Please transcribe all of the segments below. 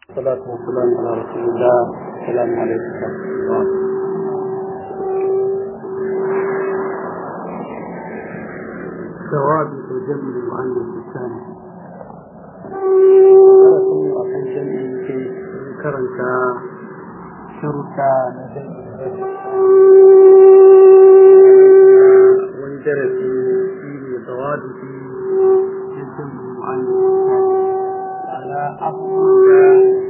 والصلاة والسلام على رسول الله السلام عليكم ورحمة الله ثوابت جمع المؤنث الثاني ذكركم أكن جمع في ذكرنك شرطة وندرسي في ثوابت جمع المؤنث الثاني على أفضل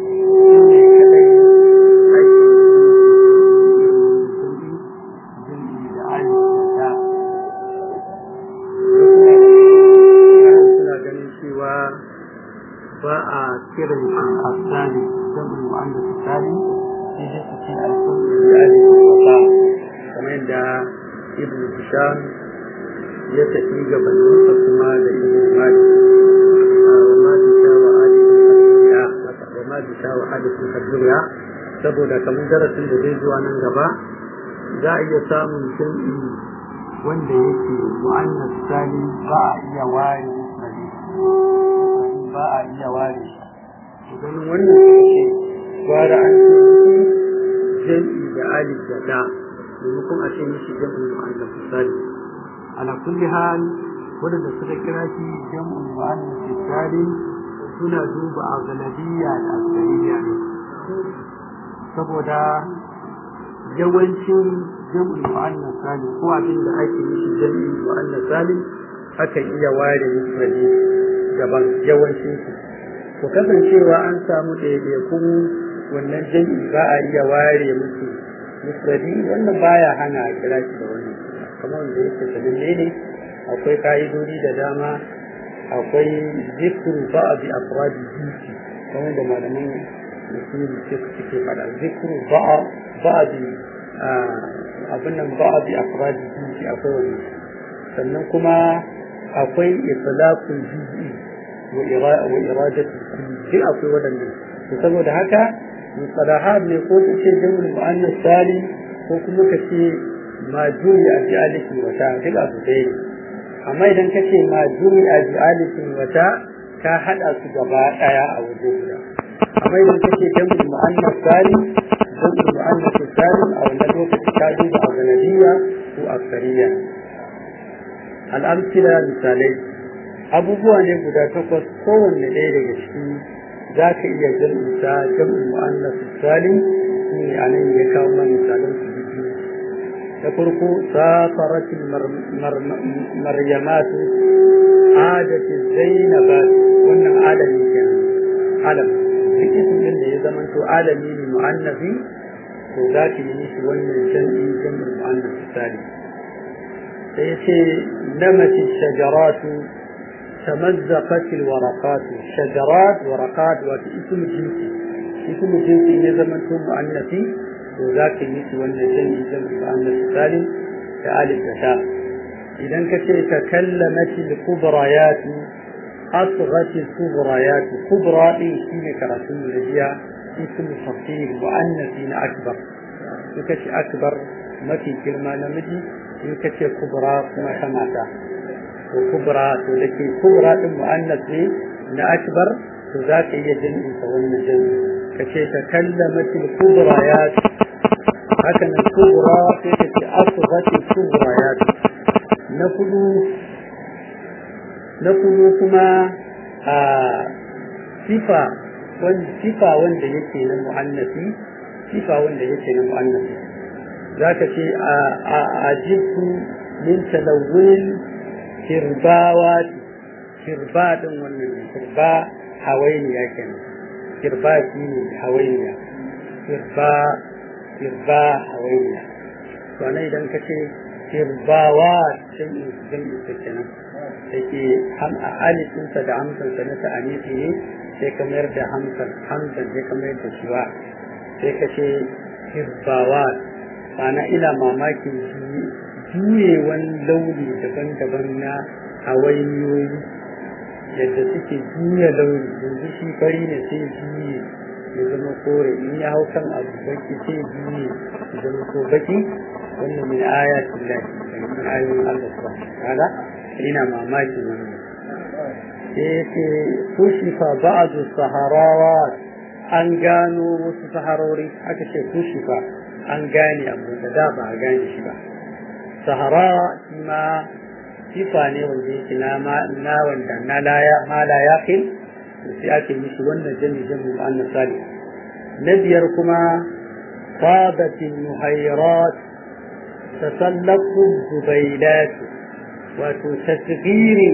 ba a kiran shi a tsari don mu'anda su tsari sai dai su ce alfawar da ali wata kamar yadda ibn hisham ya tafi gabaninsa kuma da ibn malik وما تساوى الدنيا وما تساوى حدث الدنيا saboda kamar darasin da zai zuwa nan gaba za a iya samun jam'i wanda yake mu'annas sani ba a iya ware musnadi ba a iya ware shi ganin wannan suke gwara an ce jam'i da alif da da maimakon a ce mishi jam'i mu'annas sani ala kulli hal wadanda suka kira shi jam'ul mu'annas salim suna duba a galabiyya da asariya ne saboda yawancin jam'ul mu'annas salim ko abin da ake mishi jam'ul mu'annas salim akan iya ware mufradi daban yawancin su to kasancewa an samu ɗaiɗaikun wannan jam'i ba a iya ware musu mufradi wannan baya hana a kira shi da wannan kamar wanda yake sananne ne akwai ka'idodi da dama akwai zikru ba'd afradi jinsi kamar da malaman usuli suke faɗa zikru ba'd abin nan ba'd afradi jinsi akwai wani sannan kuma akwai itlaqul juz'i wa iradatu kulli akwai wadannan to saboda haka mustalahat ne ko kace jamul mu'annas salim ko kuma kace majuri a ji aliki wata duk abu ɗaya ne amma idan ka ce ma juri a ji'alitin wata ka haɗa su gaba ɗaya a waje guda amma idan ka ce jam'ul mu'annas salim jam'ul mu'annas salim a wannan lokaci ka duba a ganadiyya ko aksariya al'amsila misalai abubuwa ne guda takwas kowanne ɗaya daga ciki za ka iya jam'uta jam'ul mu'annas salim ne a nan ya kawo mana misalan su biyu da farko safaratin maryamatu adati zainabat wannan alami kenan alam duk ismin da ya zama to alami ne mu'annafi to za ki yi shi wannan jam'i jam'ul mu'annas sali sai ce namati shajaratu tamazzaqat alwaraqat shajarat waraqat wa ismu jinsi ismu jinsi ne zaman to mu'annafi to za ka yi shi wannan jami'i jami'i ba an salim da alif da ta idan ka ce ta kallamati al-kubrayat asghat al-kubrayat kubra din shine karatun da jiya ismu tafsir mu'annasi na akbar in ka ce akbar mafi girma namiji in ka ce kubra kuma ta mata to kubra to da ke kubra din mu'annas ne na akbar to za ka iya jami'in sa wannan jami'i ka ce ta kallamati al-kubrayat haka nan kubra sai ta ce asbati kubra ya na kudu na kudu kuma a sifa wani sifa wanda yake na mu'annafi sifa wanda yake na mu'annafi za ka ce a ajibu min talawwin kirbawa kirba din wannan kirba hawainiya kenan kirba shi ne hawainiya kirba kirba hawainiya to nan idan ka ce kirbawa jam'i jam'i ta kenan da ke alifinsa da hamsansa na ta'anisi ne sai ka mayar da hamsan hamsan sai ka mayar da shiwa sai ka ce kirbawa ma'ana ina mamakin juyewan launi daban-daban na hawainiyoyi yadda suke juya launi yanzu shi fari ne sai juye ya zama kore in ya hau kan abu baki sai juye ya zama ko baki wannan min ayatin lahi daga min ayoyin Allah subhanahu wa ta'ala ina mamakin wannan sai yace kushifa ba'du saharawat an gano wasu saharori aka ce kushifa an gane abu da da ba a gane shi ba sahara shi ma sifa ne wanda yake na na wanda na laya ma la yaqil sai ake mishi wannan jami jami mu'annas salih na biyar kuma sabatin muhayrat tasallaqu zubailat wato tasghirin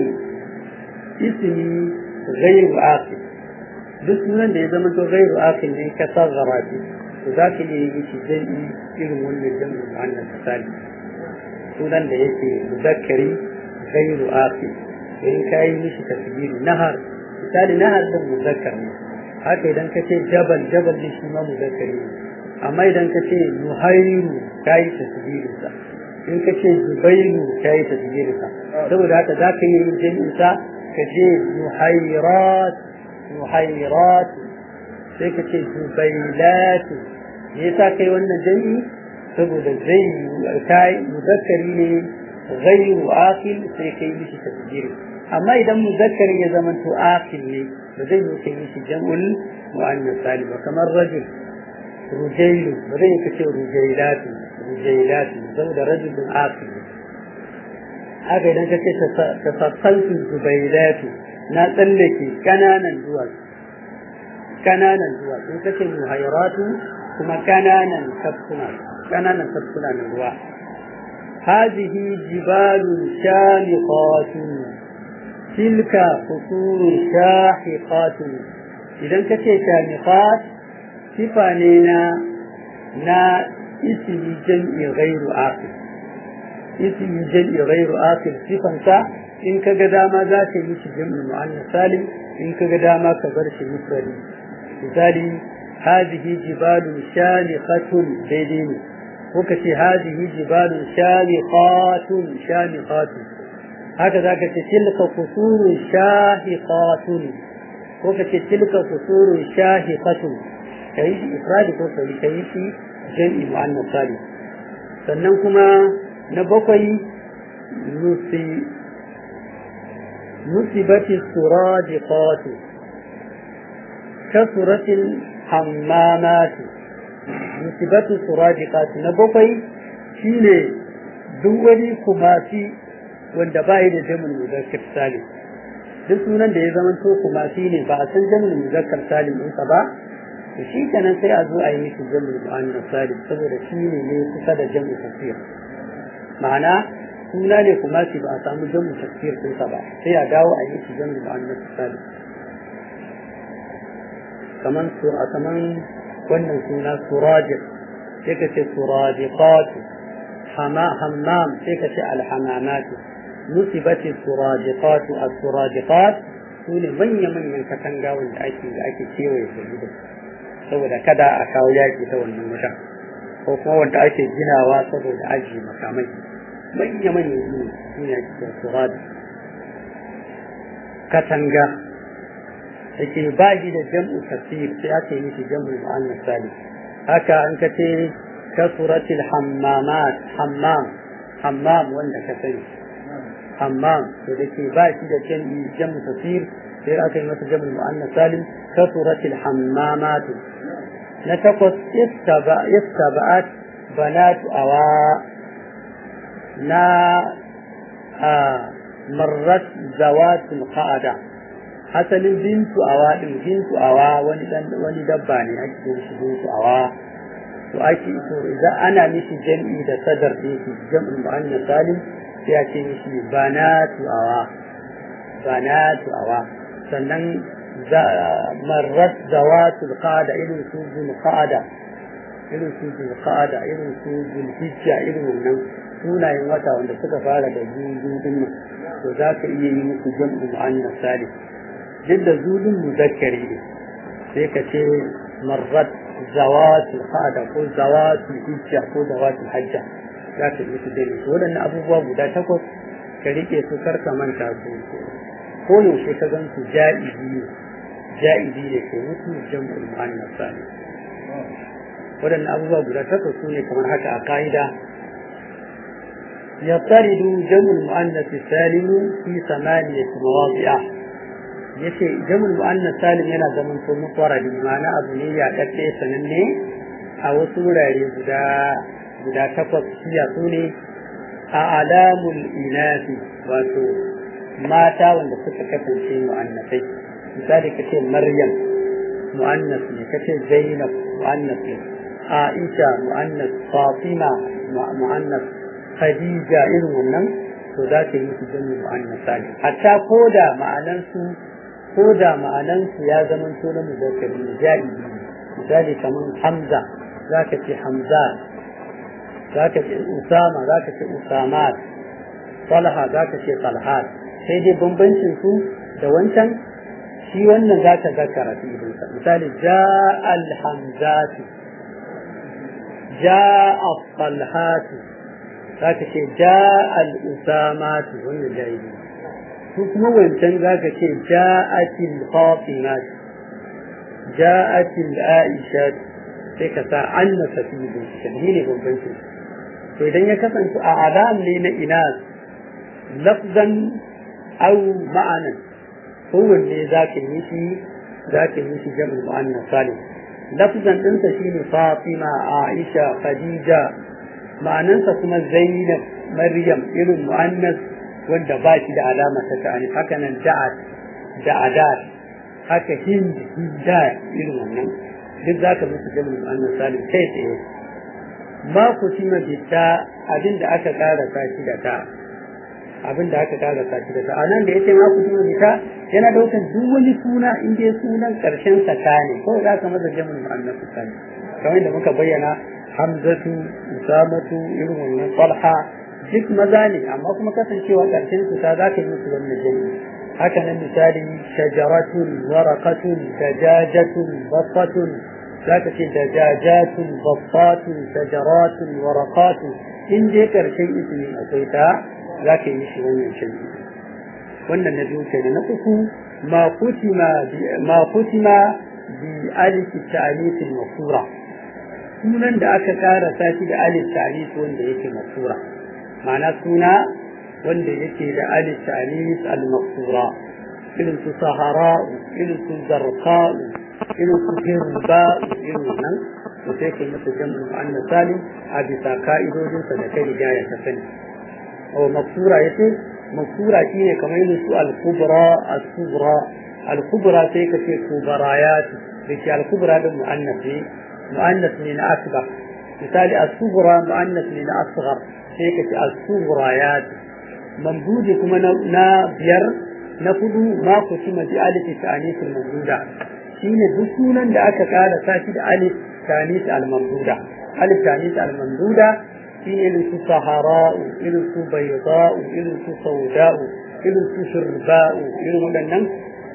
ismi ghayr aqil duk sunan da ya zama to ghayr aqil ne ka saghara shi to za ka iya yi shi jami irin wannan jami mu'annas salih sunan da yake muzakkari غير آخر إن كاي مش تسجيل نهر مثال نهر ده مذكر haka idan ka ce jabal jabal ne shi ma muzakkari ne amma idan ka ce nuhairu kayi tasbirinsa in ka ce zubairu kayi tasbirinsa saboda haka za ka yi yin jami'insa ka ce nuhairat nuhairat sai ka ce zubailat me yasa kai wannan jami'i saboda zai kai muzakkari ne غير آكل سيكي مشي تسجيري أما إذا مذكر يزمن تو آكل لي بدي مكي مشي جمع المؤنث سالم وكما الرجل رجيل بدي كشي رجيلات رجيلات زود رجل آكل haka idan ka ce tasassaltu zubailatu na tsallake kananan duwal kananan duwal in ka ce muhayratu kuma kananan tafkuna kananan tafkuna na ruwa هذه جبال شامخات تلك قصور شاحقات إذا كتي شامخات صفانينا نا اسم جمع غير آخر اسم جمع غير آخر صفا إن كقدا ما ذاك يش جمع معنى سالم إن كقدا ما كبرش مفردي مثالي هذه جبال شامخة ديديني وكتي هذه جبال شامخات شامخات هكذا كتي تلك قصور شاهقات وكتي تلك قصور شاهقة كيش إفراد كوكي كيش جمع معنى صالح sannan kuma na bakwai nusibati suradiqatu kasuratil hammamatu musibatu suradiqat na bakwai shine duk wani kumasi wanda ba yi da jamin muzakkar salim duk sunan da ya zama to kumasi ne ba a san jamin muzakkar salim ɗinsa ba to shi kenan sai a zo a yi mishi jamin mu'annas salim saboda shi ne ne kusa da jamin tafsir ma'ana suna ne kumasi ba a samu jamin tafsir ɗinsa ba sai a dawo a yi mishi jamin mu'annas salim kaman a kaman wannan suna surajir sai ka ce surajiqatu hammam sai ka ce alhamamatu nusibati surajiqatu as-surajiqat sune manya manyan katanga wanda ake da ake kewaye da gidan saboda kada a kawo yaki ta wannan wuta ko kuma wanda ake ginawa saboda aji makamai manya manyan gini sune ake cewa suraj katanga yake ba shi da jam'u tafsir sai aka yi shi jam'u mu'annas salim haka an ka ce kasuratil hammamat hammam hammam wanda ka sani hammam to da ke ba shi da jam'i jam'u tafsir sai aka yi masa jam'u mu'annas salim kasuratil hammamat na takwas istaba'at banatu awa na marrat zawatul qa'ada asalin bintu awa din bintu awa wani dan wani dabba ne ake yin shi bintu awa to ake to idan ana mishi jam'i da sadar din shi jam'in mu'annas salim sai ake mishi banatu awa banatu awa sannan marrat zawatul qada irin su zul qada irin su zul qada irin su zul hijja irin wannan sunayen wata wanda suka fara da zuzu din nan to za ka iya yi musu jam'in mu'annas salim duk da zulun muzakkari ne sai ka ce marrat zawatul qada ko zawatul hijja ko zawatul hajja za ka yi su dai waɗannan abubuwa guda takwas ka rike su karka manta su ko yaushe ka gan su ja'izi ne ja'izi ne ke mutu jam'ul mu'annas salim waɗannan abubuwa guda takwas su ne kamar haka a ka'ida يطرد جمع المؤنث السالم في ثمانية مواضع yace jamul mu'annas salim yana zaman to mufradi ma'ana abu ne ya dadde sananne a wasu wurare guda guda takwas shiya su ne a alamul inasi wato mata wanda suka kasance mu'annasai misali kace maryam mu'annas ne kace zainab mu'annas ne aisha mu'annas fatima mu'annas khadija irin wannan to za ta yi su jami'in mu'annas salim hatta ko da ma'anansu ko da ma'anansu ya zama to na muzakkari ne ja'i misali kamar hamza za ka ce hamza za ka ce usama za ka ce usamat talha za ka ce talhat sai dai bambancin su da wancan shi wannan za ka zakara fi'ilinsa misali ja'al hamzatu ja'a talhatu za ka ce ja'al usamatu wannan jahili su kuma wancan za ka ce ja'atil fatimatu ja'atil aishatu sai ka sa an na tafi binciken shi ne bambancin to idan ya kasance a alam ne na inas lafzan au ma'anan kowanne za ka yi shi za ka yi shi jami'in mu'annas salim lafzan ɗinsa shi ne fatima aisha khadija ma'anansa kuma zainab maryam irin mu'annas wanda ba shi da alama ta ta'ani haka nan da'at da'adat haka hind hinda irin wannan duk za ka musu jami'in mu'annas salim kai tsaye ma ku tima bitta abin da aka karasa shi da ta abin da aka karasa shi da ta anan da yace ma ku tima bitta yana daukan duk wani suna in dai sunan karshen sa ta ne ko za ka masa jami'in mu'annas salim kamar da muka bayyana hamzatu usamatu irin wannan talha duk maza ne amma kuma kasancewa karshen su ta za ka yi musu wannan jami'i haka nan misali shajaratun waraqatun dajajatun basatun za ka ce dajajatun basatun shajaratun waraqatun in dai karshen ismi akwai ta za ka yi shi wannan jami'i wannan na biyu kenan na uku ma kutima ma kutima bi alif ta'alif al-mafura sunan da aka kara sashi da alif ta'alif wanda yake mafura ma'ana suna wanda yake da alif ta'alif al-maqsura irin su sahara irin su zarqa irin su hirba irin nan to sai kai masa jam'u mu'annas salim a bisa ka'idodin sa da kai riga ya ta sani o maqsura yace maqsura shine kamar irin su al-kubra as-sughra al-kubra sai ka ce kubarayat da ke al-kubra din mu'annas ne mu'annas ne na akbar misali as-sughra mu'annas ne na asghar sai ka ce as-sughrayat mamdudi kuma na biyar na hudu ma ku ci maji alif ta'anis al-mamduda shine duk sunan da aka kara sashi da alif ta'anis al-mamduda alif ta'anis al-mamduda shine irin su sahara'u irin su bayda'u irin su sauda'u irin su shirba'u irin waɗannan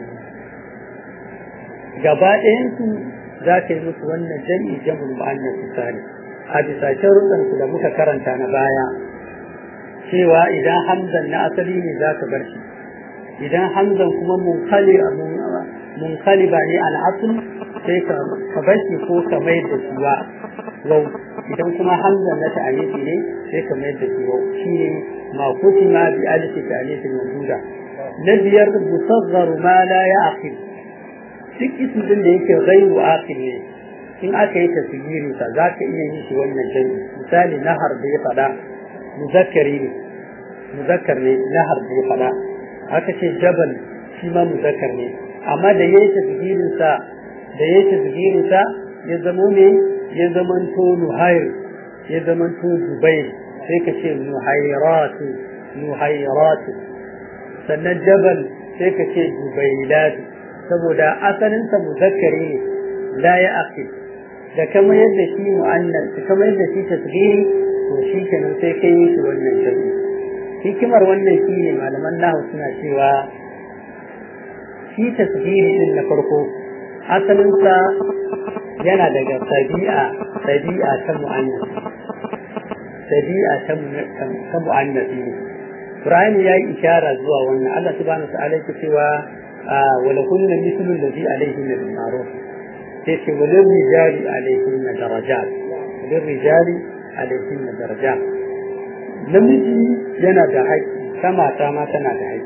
gaba ɗayan su za ka yi musu wannan jam'i jam'ul mu'annas salim a bisa sharuɗansu da muka karanta na baya cewa idan hamzan na asali ne za ka bar shi idan hamzan kuma munkali ba ne al'asul sai ka bar shi ko ka mayar da shi ba wau idan kuma hamzan na ta'anifi ne sai ka mayar da shi wau shi ne ma kutima bi alifi ta'anifin mamduda na biyar musaggaru ma la ya aqil duk ismin da yake ghairu aqil ne in aka yi tasgirin sa za ka iya yin shi wannan jami'i misali nahar da ya faɗa muzakkari ne muzakkar ne nahar da ya faɗa aka ce jabal shi ma muzakkar ne amma da yayi tasgirin sa da yayi tasgirin sa ya zamo ne ya zamanto nuhair ya zamanto dubair sai ka ce nuhairatu nuhairatu sannan jabal sai ka ce dubailatu saboda asalinsa muzakkari ne la ya aqil da kama yadda shi mu'annas da kama yadda shi tasghiri to shi kenan sai kai yi shi wannan jami'i hikimar wannan shi ne malaman nahu suna cewa shi tasghiri din na farko asalinsa yana daga tabi'a tabi'a ta mu'annas tabi'a ta ta mu'annas ne Ibrahim ya yi ishara zuwa wannan Allah subhanahu wa ta'ala yake cewa wala kunna mithlu alladhi alayhi min al-ma'ruf sai ce walin rijali alaihin na darajat walin rijali alaihin na darajat namiji yana da haƙƙi ta mata ma tana da haƙƙi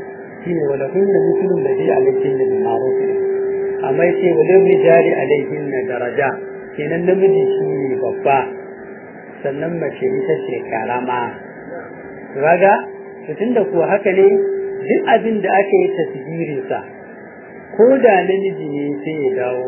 shine wala hunna mislun ladhi alayhin bil ma'ruf amma yace wala rijali alayhin daraja kenan namiji shine babba sannan mace ita ce karama kaga tunda kuwa haka ne duk abin da aka yi tasgirin sa ko da namiji ne sai ya dawo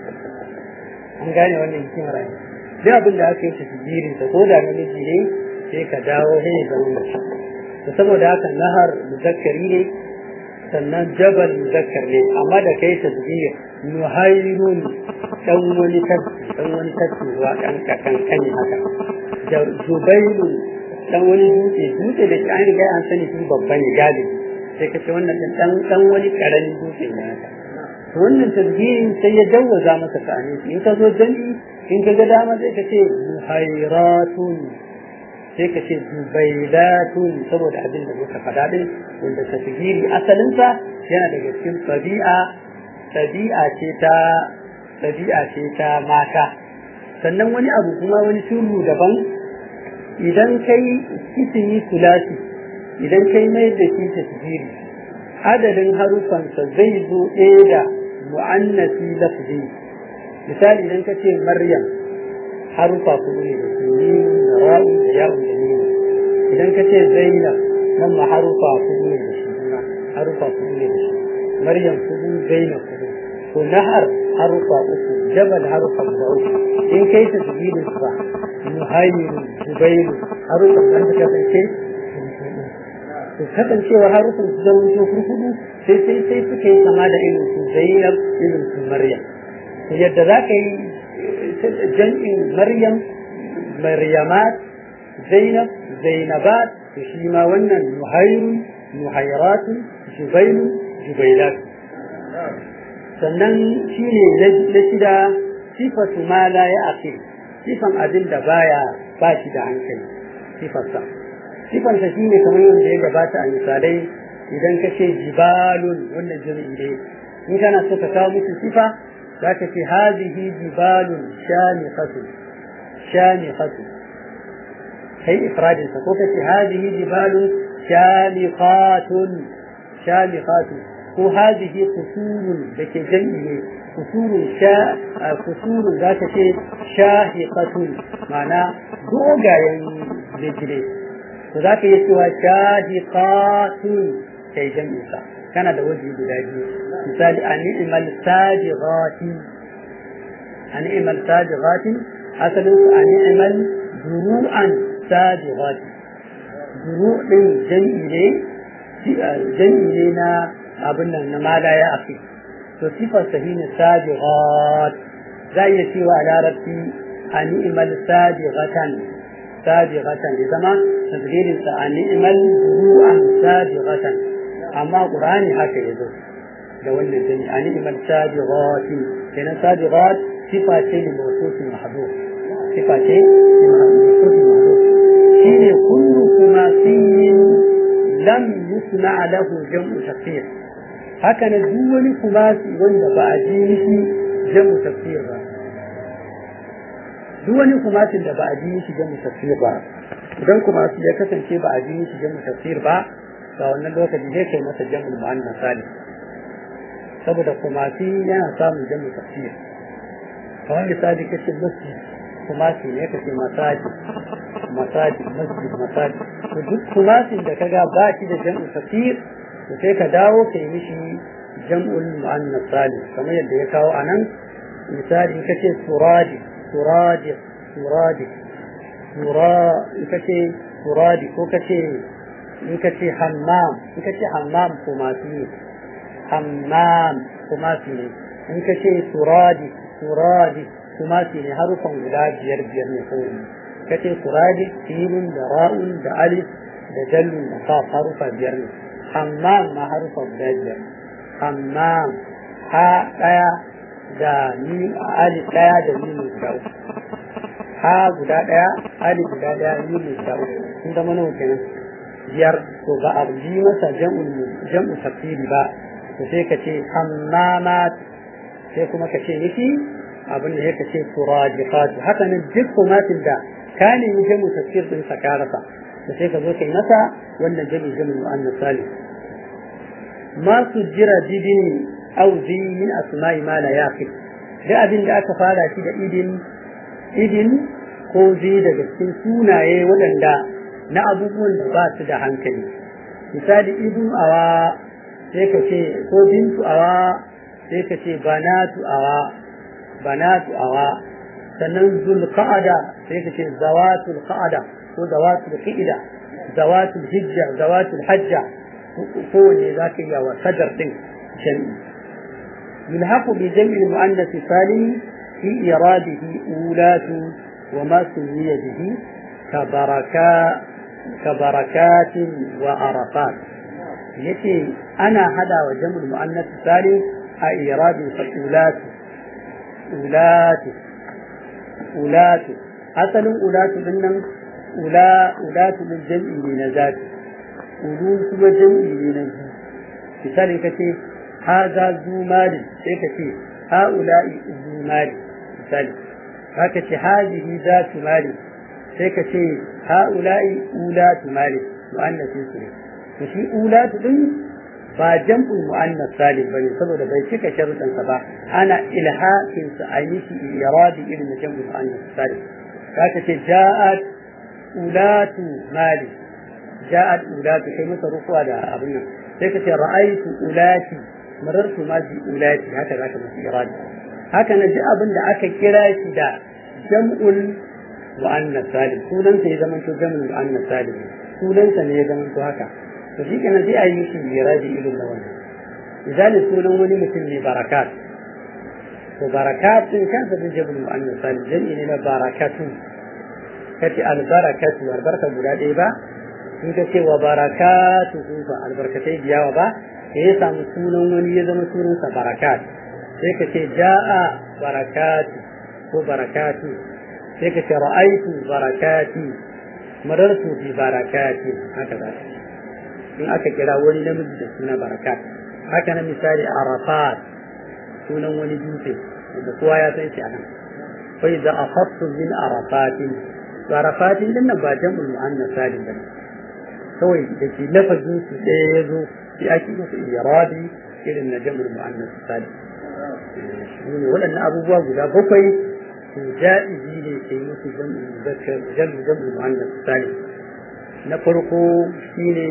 an gane wannan hikimar ai duk abin da aka yi tasgirin sa ko da namiji ne sai ka dawo sai ya zama mace to saboda haka nahar muzakkari ne sannan jabal muzakkar ne amma da kai tasgir nuhairun dan wani tafsi dan wani tafsi ruwa dan kankani haka jubailu dan wani dutse dutse da an riga an sani shi babban ne galibi sai ka ce wannan dan dan wani karamin dutse ne haka to wannan tasgirin sai ya jawwaza masa ta'ani in ka zo jami'i in ka ga dama sai ka ce muhairatun sai ka ce zubailatun saboda abin da muka faɗa din wanda tasgiri asalinsa yana daga cikin tabi'a tabi'a ce ta tabi'a ce ta mata sannan wani abu kuma wani sirru daban idan kai ismi sulasi idan kai mai da shi tasgiri adadin harufansa zai zo ɗaya da mu'annasi lafzi misali idan ka ce maryam harufa kuɗi ne da su da ra'u da ya'u da nuna idan ka ce zainab nan ma harufa kuɗi ne da shi harufa kuɗi ne da shi maryam kuɗi zainab kuɗi to nahar harufa uku jabal harufa guda uku in kai ta tsibirin sa muhayyiru zubairu harufa da ta kasance to kasancewa harufan su zama to kurkudu sai sai sai suka yi kama da irin su zainab irin su maryam yadda za ka yi jam'in maryam maryamat zainab zainabat to shi ma wannan muhayrun muhayratu jubailu jubailat sannan shi ne na shida sifatu ma la ya aqil sifan abin da baya ba shi da hankali sifarsa sifansa shi ne kamar yadda ya gabata a misalai idan ka ce jibalun wannan jami'i ne in kana so ka kawo musu sifa za ka ce hazihi jibalun shamiqatu shamiqatu kai ifradin sa ko ka ce hazihi jibalun shamiqatun shamiqatu ko hazihi qusurun da ke jami'i ne qusurun sha qusurun za ka ce shahiqatun ma'ana dogayen gine to za ka iya cewa shahiqatun kai jami'i sa kana da waje guda biyu misali a ni'mal sajighati a ni'mal sajighati asalin su a ni'mal duru'an sajighati duru din jami'i ne jami'i ne na abin nan na mala ya afi to sifar sahi ne sajighat za iya cewa a larabci a ni'mal sajighatan sajighatan ya zama tasgirin sa a ni'mal duru'an sajighatan amma qur'ani haka yazo da wannan dani a ni'mal sajighati kenan sajighat sifa ce ne mawsuufin mahdhuf sifa ce ne mawsuufin mahdhuf shine kullu kuma fiyin lam yusna lahu jam'u tafsir haka ne duk wani kumasi wanda ba a ji mishi jam'u tafsir ba duk wani kumasin da ba a ji mishi jam'u tafsir ba idan kumasi ya kasance ba a ji mishi jam'u tafsir ba ga wannan lokaci zai kai masa jam'ul mu'annas salih saboda kumasi yana samun jam'u tafsir kamar misali kace masjid kumasi ne kace masaji masaji masjid masaji to duk kumasin da kaga ba shi da jam'u tafsir to sai ka dawo ka yi mishi jam'ul mu'annas salih kamar yadda ya kawo anan misali kace suradi suradi suradi sura kace suradi ko kace in kace hammam in kace hammam kumasi ne hammam kumasi ne in kace suradi suradi kumasi ne harufan guda biyar biyar ne ko kace suradi sinun da ra'un da alif da dallun da kaf harufa biyar ne hammam ma harufa guda biyar hammam ha daya da ni alif daya da ni guda uku ha guda daya alif guda daya ni guda uku sun zama nawa kenan biyar to ba a ji masa jam'u tafsiri ba to sai ka ce hammamat sai kuma ka ce nufi abin da ka ce turajifat haka nan duk kumatin da ka nemi jam'u tafsir din sa ka rasa to sai ka zo kai masa wannan jam'u jam'u mu'annas salih ma su jira didin auzi min asma'i ma la yaqil da abin da aka fara shi da idin idin ko zi daga cikin sunaye waɗanda na abubuwan da ba su da hankali misali idin awa sai ka ce ko bintu awa sai ka ce banatu awa banatu awa sannan zulqa'ada sai ka ce zawatul qa'ada ko zawatul qa'ida zawatul hijja zawatul hajja kowanne za ka iya wa sadar din jami'i يلحق بجمع المؤنث السالم في إراده أولات وما سمي به كبركا كبركات وعرفات يتي أنا هذا وجمع المؤنث السالم إراد أولات أولات أولات أصل أولات من أولا أولات من جمع من ذات أولون ثم جمع من مثال كتير هذا ذو مال سيكتي هؤلاء ذو مال مثال هكذا هذه ذات مال سيكتي هؤلاء أولاة مال مؤنث سوري فشي أولاة دين ba jam'ul mu'annas salim bane saboda bai cika sharuɗan sa ba ana ilhaqin sa a yi shi iradi irin na jam'ul mu'annas salim zaka ce ja'at ulatu mali ja'at ulatu kai masa rufuwa da abin nan sai ka ce ra'aytu ulati marartu ma bi ulati haka zaka masa iradi haka na ji abin da aka kira shi da jam'ul mu'annas salim sunan sa ya zama to jam'ul mu'annas salim sunan sa ne ya zama to haka to shi kenan sai a yi shi iradi irin da wannan misali sunan wani mutum ne barakat to barakat din kansa din jam'ul mu'annas salim jam'i ne na barakatu kace albarakatu albarka guda ɗaya ba in ka ce wa barakatu ba albarkatai biyawa ba da ya samu sunan wani ya zama sunansa barakat sai ka ce ja'a barakatu ko barakatu sai ka ce ra'aitu barakati marartu bi barakati haka za in aka kira wani namiji da suna barakat haka na misali arafat sunan wani dutse wanda kowa ya san shi a nan fa idza akhadtu min arafatin arafatin din nan ba jam'ul muannas salim bane kawai da ke lafazin su ɗaya ya zo sai ake masa iradi irin na jam'ul mu'annas salim ne waɗannan abubuwa guda bakwai to ja'izi ne ke musu jam'ul muzakkar jam'ul jam'ul mu'annas salim na farko shine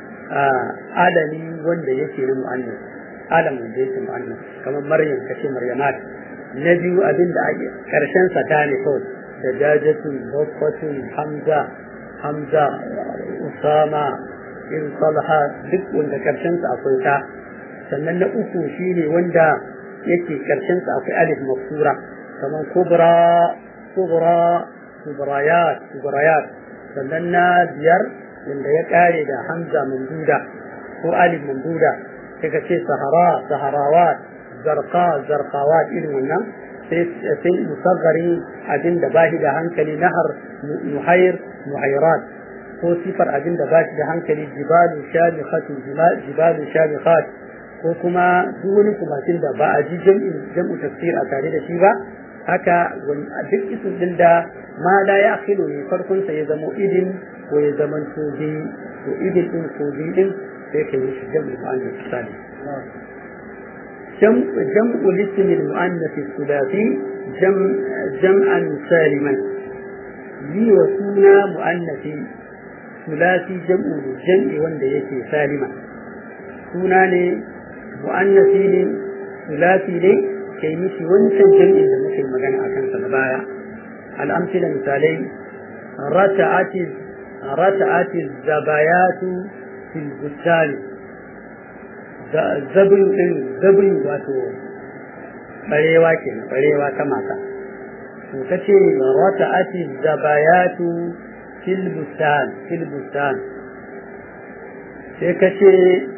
alami wanda yake na mu'annas alam wanda yake mu'annas kamar maryam kace maryamat na biyu abin da ake karshen sa ta ne kawai da jajatun bakatun hamza hamza usama in salha duk wanda karshen sa akwai ta sannan na uku shine wanda yake karshen sa akwai alif maksura kamar kubra kubra kubrayat kubrayat sannan na biyar wanda ya kare da hamza mamduda ko alif mamduda sai ka ce sahara saharawat zarqa zarqawat irin wannan sai musaggari abin da bashi da hankali nahar muhair muhairat ko sifar abin da bashi da hankali jibalu shabikhatu jibalu shabikhat ko kuma duk wani kumatin da ba a ji jam'u tafsir a tare da shi ba haka duk isin din da ma da ya akhilu ne farkon sa ya zama idin ko ya zama tobi to idin din ko din sai ka yi shi jam'u mu'annas salih جمع جمع الاسم المؤنث الثلاثي جمع جمعا سالما لي وسونا مؤنث ثلاثي جمع جمع وند يكي سالما سونا ne mu'annasi ne ثلاثي ne kai mishi wancan jam'in da muke magana a kansa da baya al'amsila misalai rata'ati rata'ati zabayatu fil bustani zabin din zabin wato barewa ke barewa ta mata to kace rata ati zabayatu fil bustan fil bustan sai kace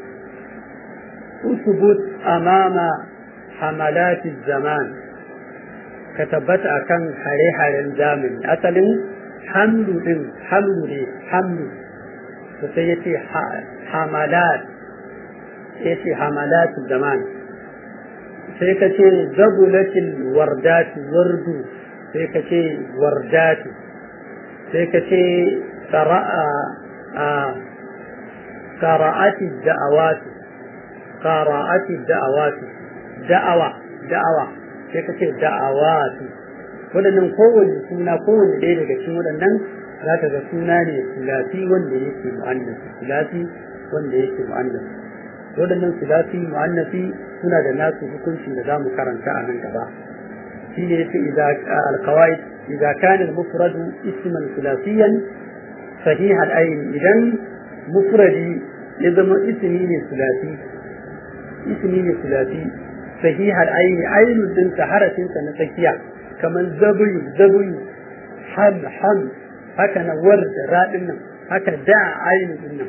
usbut amama hamalati zaman ka tabbata akan hare-haren zamani asalin hamlu din hamlu ne hamlu to sai yace hamalat yace hamalatu zaman sai ka ce zabulatil wardatu wardu sai ka ce wardatu sai ka ce qara'a qara'ati da'awatu qara'ati da'awati da'awa da'awa sai ka ce da'awati waɗannan kowanne suna kowanne ɗaya daga cikin waɗannan za ka ga suna ne sulasi wanda yake mu'annasi sulasi wanda yake mu'annasi waɗannan sulasi mu'annasi suna da nasu hukuncin da za mu karanta a nan gaba shi ne yace idza al-qawaid idza kana al-mufrad isman sulasiyan sahih al-ayn idan mufradi ya zama ismi ne sulasi ismi ne sulasi sahih al-ayn aynun din harafin sa na tsakiya kamar zabuyu zabuyu ham ham haka na warda raɗin nan haka da ainu din nan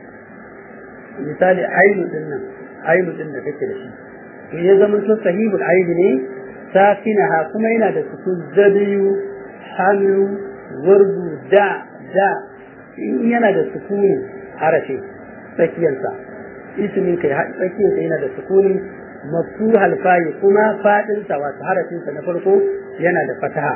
misali ainu din nan ainu din da kake da shi to ya zama to sahibul aini ne sakinaha kuma yana da sukun zabiyu hamu wardu da da in yana da sukuni harafi tsakiyarsa ismin kai tsakiyarsa yana da sukuni maftuhal fayi kuma fadinsa wato harafinsa na farko yana da fataha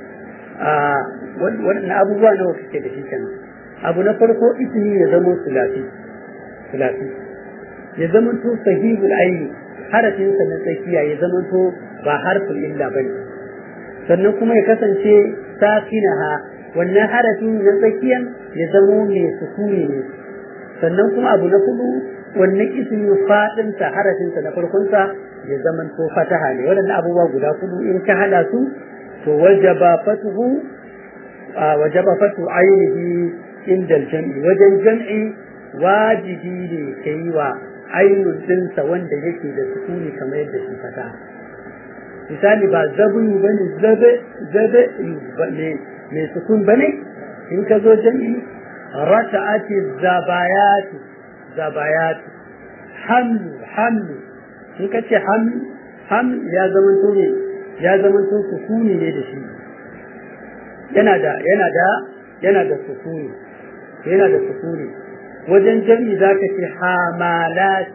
waɗannan abubuwa nawa suke da shi kenan abu na farko ismi ya zama sulasi sulasi ya zama to sahihul aini harafinsa na tsakiya ya zama to ba harfin illa bane sannan kuma ya kasance sakinaha wannan harafin na tsakiyan ya zama mai sukuni ne sannan kuma abu na hudu wannan ismi fadinsa harafinsa na farkonsa ya zama to fataha ne waɗannan abubuwa guda hudu in ka hada su to wajaba fatuhu wajaba fatu ainihi inda jam'i wajen jam'i wajibi ne ka yi wa ainihin dinsa wanda yake da sukuni kamar yadda shi fata misali ba zabuyu ba ne zabe zabe mai sukun ba ne in ka zo jam'i raka'ati zabayatu zabayatu hamlu hamlu in ka ce hamlu hamlu ya zama to ne ya zama to sukuni ne da shi yana da yana da yana da sukuni yana da sukuni wajen jami za ka ce hamalat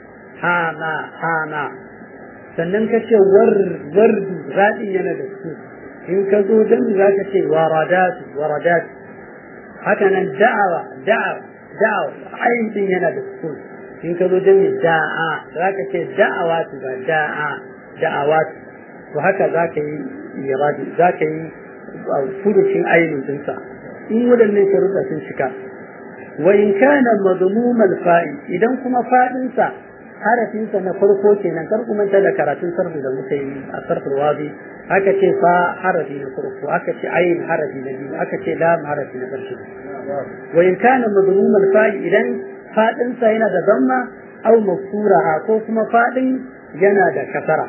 hama hama sannan ka ce wardu raɗin yana da su in ka zo jami za ka ce waradatu waradatu haka nan da'awa da'awa da'awa ayin din yana da su in ka zo jami da'a za ka ce da'awatu ba da'a da'awatu to haka za ka yi iradi za ka yi furucin ainihin dinsa in waɗannan sharuɗa sun cika wa in kana madmumal fa'i idan kuma fadinsa harafinsa na farko kenan kar kuma ta da karatun sarfi da muka yi a sarfin wadi aka ce fa harafi na farko aka ce ayin harafi na biyu aka ce lam harafi na ƙarshe wa in kana madmumal fa'i idan fadinsa yana da zamma aw mafsuraha ko kuma fadin yana da kasara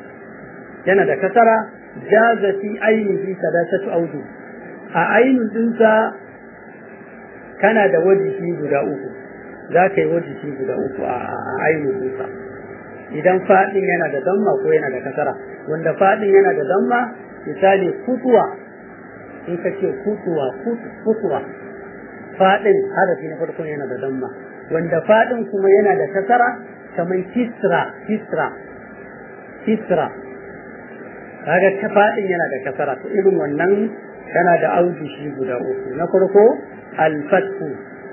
yana da kasara jaza fi ainihi sadasatu audu a ainin dinsa kana da wajihi guda uku za ka yi wajihi guda uku a ainihin dinsa idan faɗin yana da damma ko yana da kasara wanda faɗin yana da damma misali kutuwa in ka ce kutuwa kutuwa faɗin harafi na farko yana da damma wanda faɗin kuma yana da kasara kamar kisra kisra kisra kaga ta faɗin yana da kasara to irin wannan yana da aujishi guda uku na farko alfatu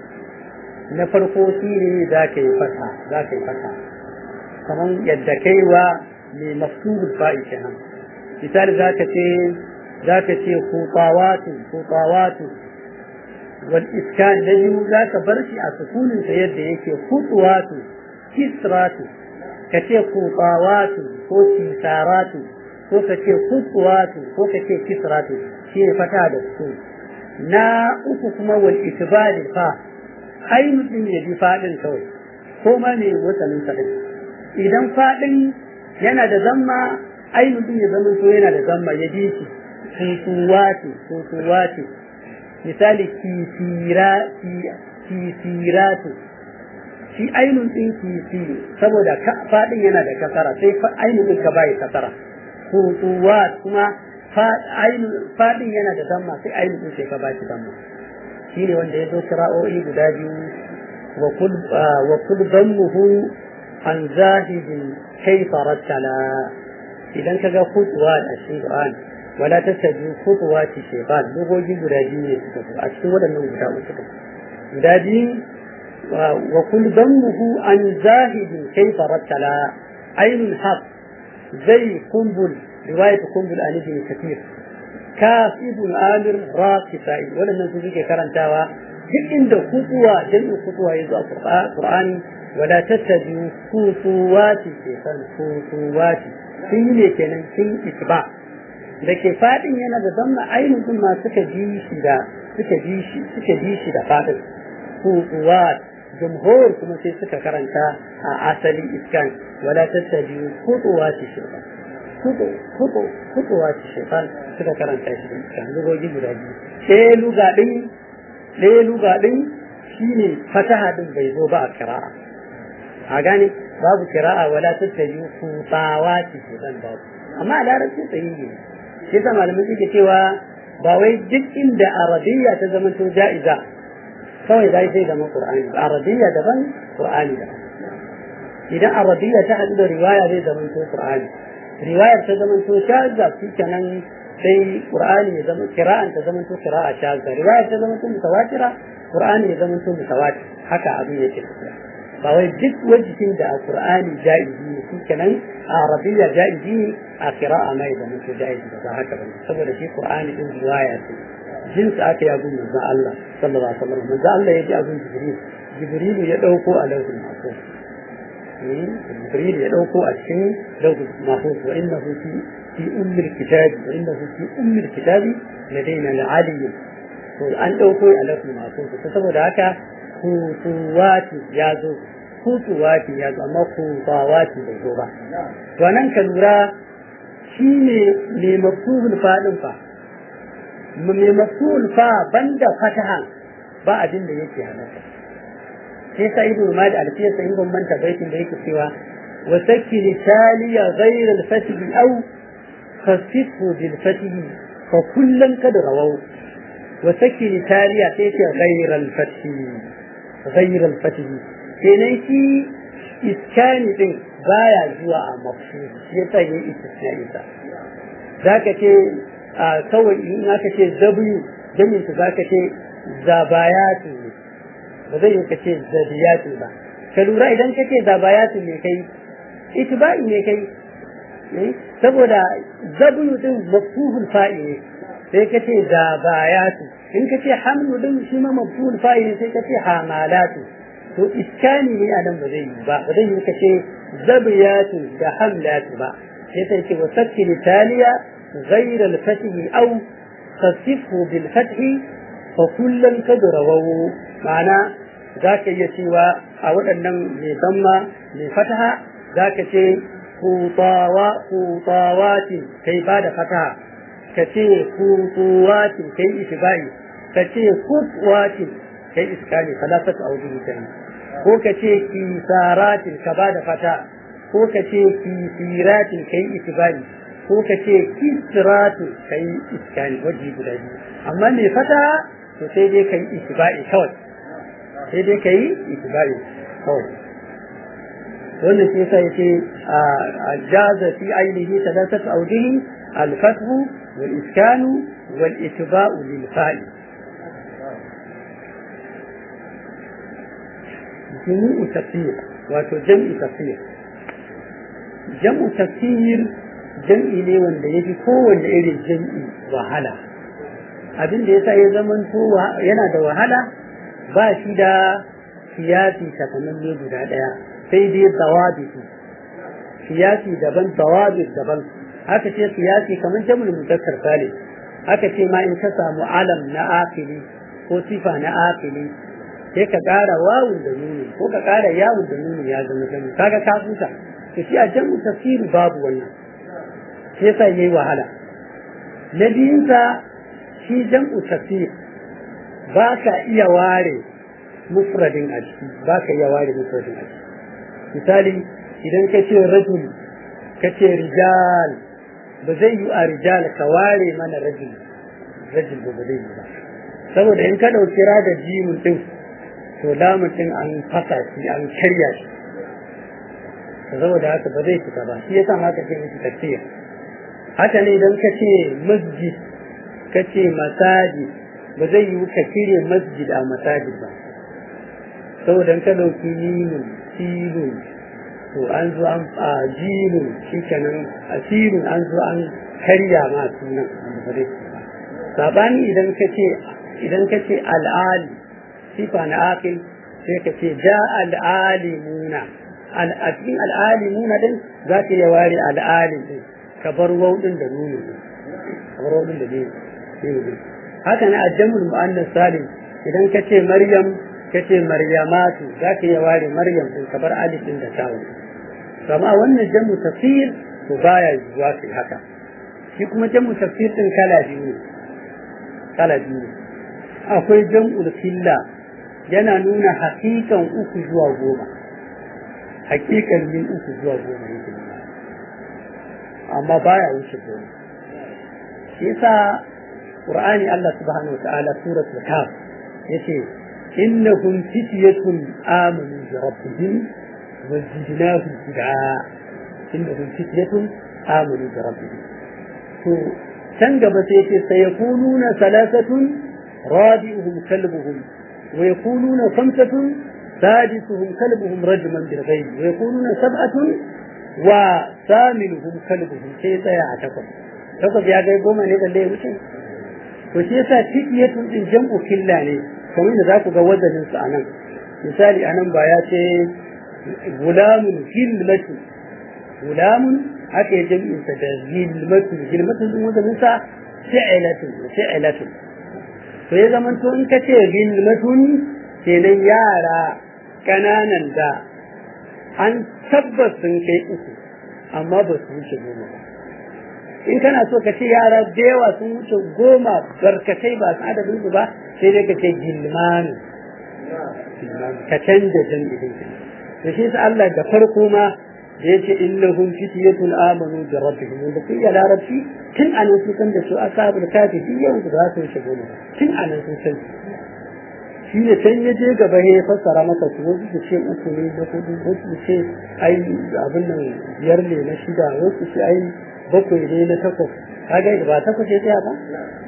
na farko shi ne za ka yi fata za ka yi fata kamar yadda kai wa mai mafsurul fa'i kenan misali za ka ce za ka ce kutawatu kutawatu wal iskan na biyu za ka bar shi a sukunin sa yadda yake kutuwatu kisratu ka ce kutawatu ko kisaratu ko ka ce kutuwatu ko ka ce kisratu shi ne fata da su na uku kuma wal itibari fa ainihin din ya bi fadin kawai ko ma ne wasanin sa idan fadin yana da zamma ainihin din ya zama to yana da zamma ya bi shi kutuwatu kutuwatu misali kisira kisiratu shi ainihin din kisi saboda fadin yana da kasara sai ainihin ka bai kasara kutuwat kuma fadin yana da damma sai ainihin sai ka bashi damma shi ne wanda ya zo kira'o'i guda biyu wa kul dammuhu an zahidin kaifa rattala idan ka ga kutuwa a cikin Qur'an wala tattabi kutuwa ci shaytan dogogi guda biyu ne suka zo a cikin waɗannan guda uku guda biyu وكل ضمه عن زاهد كيف رتلا عين الحق زي قنبل رواية قنبل عن ابن كثير كاف ابن آمر را كفائي ولم نسوك كرنتاوا duk inda kutuwa jami'in kutuwa ya zo a Qur'ani wala tattabi kutuwati ke san kutuwati sun yi ne kenan sun itba da ke fadin yana da zamma ainihin ma suka ji shi da suka ji shi suka ji shi da fadin kutuwat jumhur kuma sai suka karanta a asali iskan wala tattabi kutuwati shaytan kutu kutu kutuwati shaytan suka karanta shi da iskan lugogi guda biyu sai luga din ɗaya luga ɗin shi ne fataha ɗin bai zo ba a kira'a a gane babu kira'a wala tattabi kutsawa ce ke zan babu amma a larabci tsayi ne shi yasa malamai suke cewa ba wai duk inda arabiyya ta zama to ja'iza kawai za sai zama qur'ani arabiyya daban qur'ani daban idan arabiyya ta haɗu da riwaya zai zama to qur'ani riwayar ta zama to shaza shi kenan sai qur'ani ya zama kira'an ta zama to kira'a shazza riwaya ta zama to mutawatira qur'ani ya zama to mutawatir haka abin yake ba wai duk wajihin da a qur'ani jaizi ne shi kenan a arabiyya jaizi ne a kira'a mai zama to jaizi ba ba haka bane saboda shi qur'ani din riwaya ce jinsi aka yi abin manzo Allah sallallahu alaihi wasallam manzo Allah ya ji abin jibril jibril ya dauko a lauhul mahfuz jibril ya dauko a cikin lauhul mahfuz wa innahu fi في أم الكتاب وإنه في أم الكتاب لدينا العلي an ɗauko a lafi masu su saboda haka kutuwati ya zo kutuwati ya zo amma kutawati bai zo ba to nan ka lura shi ne mai mafhumul faɗin fa mai mafhumul fa banda fataha ba abin da yake halatta sai sa ido ma da alfiyar sa in bambanta baitin da yake cewa wa sakki litaliya ghayra al-fatih aw خففه بالفتح فكلا قد رووا وسكن تاليا تيتي غير الفتح غير الفتح kenan shi iskani din baya zuwa a mafi shi ya sa yin istisnai sa za ka ce kawai in aka ce w jamin za ka ce zabayatu ne ba zai yi ka ce zabiyatu ba ka lura idan ka ce zabayatu ne kai itiba'i ne kai saboda zabiyu din mafhuhul fa'i ne sai ka ce da bayatu in ka ce hamlu din shi ma mafhuhul fa'i ne sai ka ce hamalatu to iskani ne anan ba zai yi ba ba zai yi ka ce zabiyatu da hamlatu ba sai ta ce wasakki litaliya غير الفتح أو خففه بالفتح فكلا قد رووا معنى ذاك يسوى أو أنم لضم لفتح ذاك شيء kutawatin kai ba da fataha ka ce kutuwatin kai ishibai ka ce kutwatin kai iskali falafatu aulihi kenan ko ka ce kisaratin ka ba da fata ko ka ce kisiratin kai ishibai ko ka ce kisratin kai iskali waje guda biyu amma mai fata to sai dai kai ishibai kawai sai dai kai ishibai kawai wannan shi yasa yace jaza fi ainihi thalathatu awjihi al-fathu wal iskanu wal itba'u lil fa'i jumu'u tafsir wato jam'i tafsir jam'u tafsir jam'i ne wanda yafi kowanne irin jam'i wahala abin da yasa ya zamanto yana da wahala ba shi da siyasi takamamme guda daya sai dai dawabiti siyasi daban dawabit daban haka ce siyasi kamar jamul muzakkar salim haka ce ma in ka samu alam na akili ko sifa na akili sai ka ƙara wawun da nuni ko ka ƙara yawun da nuni ya zama jamu kaga ka huta to shi a jamu tafsiri babu wannan sai sa yayi wahala na biyunsa shi jam'u tafsir ba ka iya ware mufradin a ciki ba ka iya ware mufradin a ciki misali idan ka ce rajul ka ce rijal ba zai yi a rijal ka ware mana rajul rajul ba zai yi ba saboda in ka ɗauki da jimin ɗin to lamun ɗin an fasa shi an karya shi saboda haka ba zai fita ba shi yasa ma ka ce miki tafsir haka ne idan ka ce masjid ka ce masajid ba zai yi ka cire masjid a masajid ba saboda ka ɗauki ninu sinu to an zo an a jinu shi kenan a sinu an zo an karya ma sunan wanda ba zai sabani idan ka ce idan ka ce al'ali sifa na akil sai ka ce ja al'alimuna a cikin al'alimuna din za ka iya ware al'alim din ka bar wauɗin da nuni ka bar wauɗin da nuni haka na ajamul mu'annas salim idan ka ce maryam ka ce maryamatu za ka iya ware maryam din ka bar alif din da tawun kama wannan jamu tafsir to baya zuwa kai haka shi kuma jamu tafsir din kala biyu ne kala biyu akwai jam'ul filla yana nuna hakikan uku zuwa goma hakikan min uku zuwa goma yake amma baya wuce goma shi yasa qur'ani Allah subhanahu wataala suratul kaf yace innahum fityatun amanu bi rabbihim wa zidnahum huda innahum fityatun amanu bi rabbihim to can gaba sai yace sayakununa salasatun rabi'uhum kalbuhum wa yakununa khamsatun سادسهم كلبهم رجما بالغيب ويكونون سبعة وثامنهم كلبهم sai tsaya a takwas takwas ya gai goma ne balle ya wuce to shi yasa tikiyatun din jam'u killa ne kamar da za ku ga wazanin su anan misali anan ba ya ce gulamun gilmatu gulamun haka ya jam'in sa da gilmatu gilmatu din wazanin sa fi'ilatu fi'ilatu to ya zaman to in ka ce gilmatun kenan yara kananan da an tabbas sun kai uku amma ba su wuce goma ba in kana so ka ce yara da yawa sun wuce goma barkatai ba su adadin su ba sai dai ka ce gilmanu ka canza jan idin ka to shi Allah da farko ma da yace innahum fityatun amanu bi rabbihim wanda kun ya larabci tun anan sun san da su ashabul kafi yau da za su wuce goma tun anan sun san shi ne can ya je gaba ya fassara maka su wasu su ce uku ne na hudu wasu su ce ai abin nan biyar ne na shida wasu su ai bakwai ne na takwas kaga ba takwas ya tsaya ba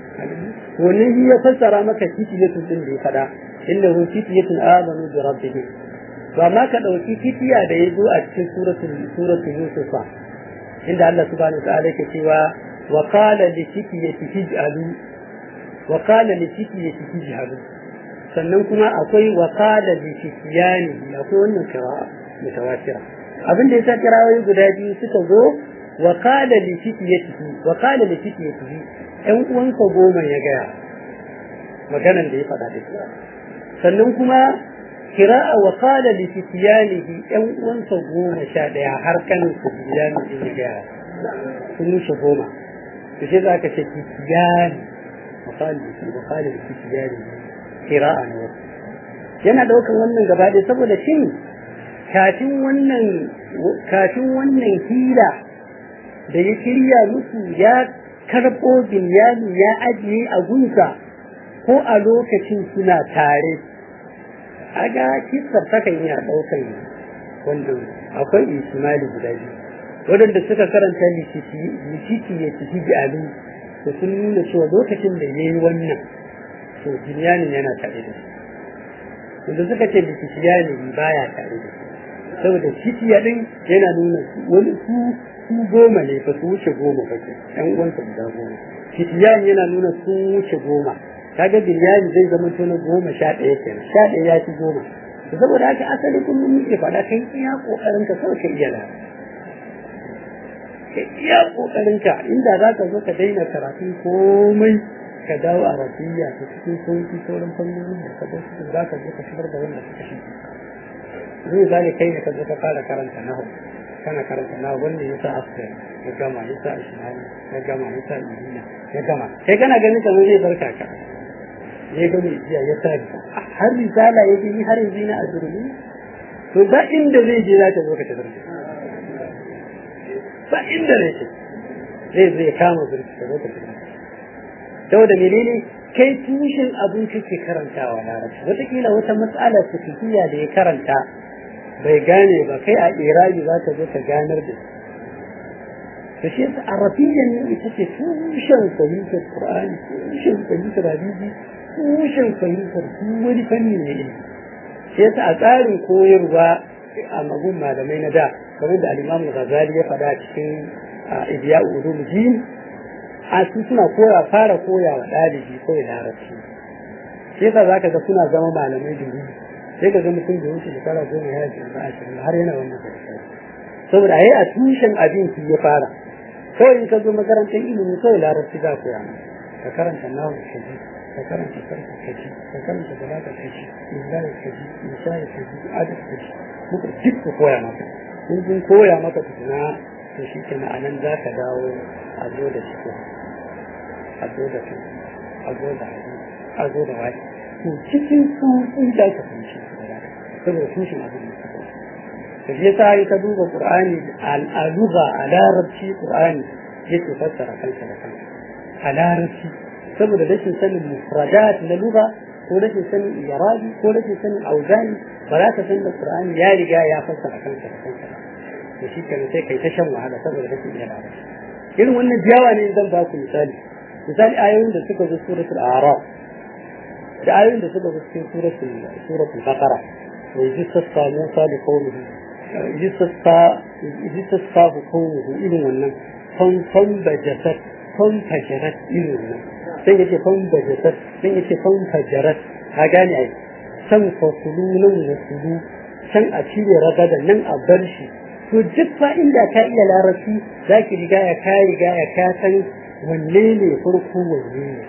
wannan shi ya fassara maka titiyatun din da ya faɗa inna hu titiyatun amanu bi rabbihim to amma ka dauki titiya da ya zo a cikin suratul suratul yusuf inda Allah subhanahu wa ta'ala yake cewa wa qala li titiyati ij'alu wa qala li titiyati ij'alu sannan kuma akwai wakala bi fitiyani akwai wannan kira'a mutawatira abin da yasa kirawoyi guda biyu suka zo wakala li fitiyatihi wakala li fitiyatihi ɗan uwansa goma ya gaya maganan da ya faɗa da sannan kuma kira'a wakala li fitiyanihi ɗan uwansa goma sha ɗaya har kanin su fitiyani ya gaya sun wuce goma to sai za ka ce fitiyani wakala li fitiyanihi kira'a na wasu yana daukan wannan gaba ɗaya saboda shin kafin wannan kafin wannan hila da ya shirya musu ya karɓo bilyani ya ajiye a gunsa ko a lokacin suna tare a ga kisar takan iya ɗaukan wannan akwai ismaili guda biyu waɗanda suka karanta likiti ya tafi bi'alu da sun nuna cewa lokacin da ya yi wannan to jinyanin yana tare da shi wanda suka ce da kishiyani baya tare da shi saboda kishiya din yana nuna wani su su goma ne ba su wuce goma ba ke ɗan uwansa guda goma kishiyani yana nuna su wuce goma kaga biryani zai zama to na goma sha ɗaya kenan sha ɗaya ya ci goma saboda haka asali kullum muke faɗa kai iya ƙoƙarin ka kawai ka iya lara ka iya ƙoƙarin ka inda za ka zo ka daina karatu komai ka dawo a rafiya ta cikin sauki sauran fannonin da ka bar su za ka zo ka shigar da wanda suka shi zai zane kai ne ka zo ka fara karanta nahu kana karanta nahu wanda ya sa askar ya gama ya sa ishmael ya gama ya sa ibina ya gama kai kana ganin kamar zai barka ka ya gama jiya ya sa har risala ya gani har yanzu na azurmi to ba inda zai je za ka zo ka tafi ba inda zai ce zai zai kama zurfi ka zo ka tafi saboda menene kai tushen abin kake karantawa larabci wataƙila wata matsala fiqhiyya da ya karanta bai gane ba kai a irabi za ka zo ka ganar da to shi yasa arabiyyan ne ita ce tushen fahimtar qur'ani tushen fahimtar hadisi tushen fahimtar duk wani fanni ne sai yasa a tsarin koyarwa a magun malamai na da kamar da al-Imam Ghazali ya faɗa cikin Ihya Ulumuddin a su suna koya fara koya wa ɗalibi kawai larabci sai yasa zaka ga suna zama malamai da wuri sai ka ga mutum da wuce shekara goma ya ji ba ashirin har yana wannan saboda ai a tushen abin shi ya fara kawai in ka zo makarantar ilimi kawai larabci za ku yana ka karanta nawa kaji ka karanta sarki kaji ka karanta balaga kaji illahi kaji misali kaji adad kaji muka duk ku koya maka in kun koya maka tukuna to shi kenan a nan za ka dawo a zo da shi a zo da su a zo da a zo da wani to cikin su in da ka fahimci saboda tushen abin da suka to shi yasa ka duba qur'ani al-lugha a larabci qur'ani yake fassara kansa da kansa a larabci saboda rashin sanin mufradat na lugha ko rashin sanin irabi ko rashin sanin auzani ba za ka san da qur'ani ya riga ya fassara kansa da kansa to shi kenan sai kai ta shan wahala saboda rashin iya larabci irin wannan jiyawa ne zan ba ku misali misali ayoyin da suka zo suratul a'raf da ayoyin da suka zo cikin suratul suratul baqara wa yajissa musa li qawmihi yajissa qawmuhu irin wannan fan fan bajasat fan fajarat irin wannan sai yace fan bajasat sai yace fan fajarat ka gane ai san fasulu nan da sulu san a cire ragada nan a bar shi to duk fa inda ka iya larabci zaki riga ya ka riga ya ka san wanne ne farko wanne ne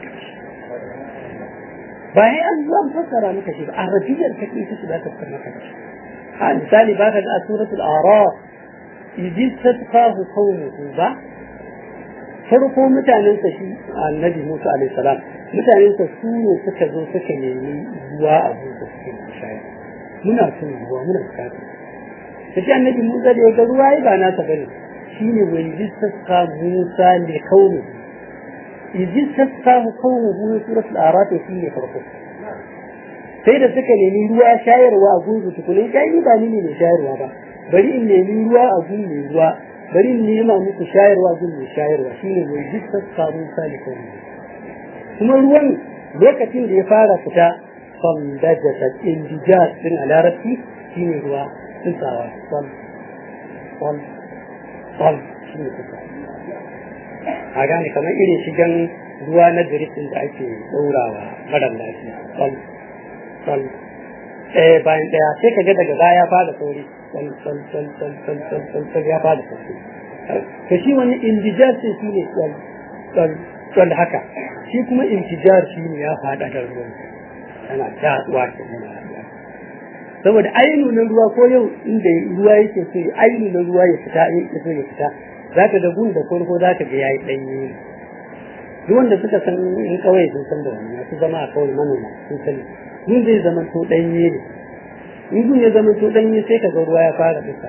ba ya an zuwa fassara maka shi ba arabiyar ta ita ce za ta fassara maka shi a misali ba ka ga suratul araf idin tasfahu qawmuhu ba farko mutanen sa shi annabi Musa alaihi salam mutanen sa su ne suka zo suka nemi ruwa a gurin da suke shayar muna son ruwa muna bukatar sai annabi Musa da ya ga ruwa ba nasa bane shine wai jistasqa Musa ne kauni jistasqa kauni surat al-araf shine farko sai da suka nemi ruwa shayarwa a gungu tukunin kai ba ni ne mai shayarwa ba bari in nemi ruwa a gungu mai ruwa bari in nema muku shayarwa a gungu mai shayarwa shine wai jistasqa Musa ne kauni kuma ruwan lokacin da ya fara fita fandajata indijat din a larabci shine ruwa tsawa wal wal wal shi ne kusa a gane kamar irin shigan ruwa na jirgin da ake ɗaurawa marar lafiya wal wal ɗaya bayan ɗaya sai ka ga daga baya ya fara sauri wal wal wal wal wal wal wal wal ya fara sauri to shi wani indijar sai shi ne wal wal wal haka shi kuma intijar shi ne ya faɗa da ruwan yana jaɗuwa ke yana saboda ainu na ruwa ko yau inda ruwa yake so ainu na ruwa ya fita yake so ya fita zaka ga gun da farko zaka ga yayi danye duk wanda suka san in kawai sun san da wannan su zama a kawai manoma sun sani gun zai zama to danye ne in gun ya zama to danye sai ka ga ruwa ya fara fita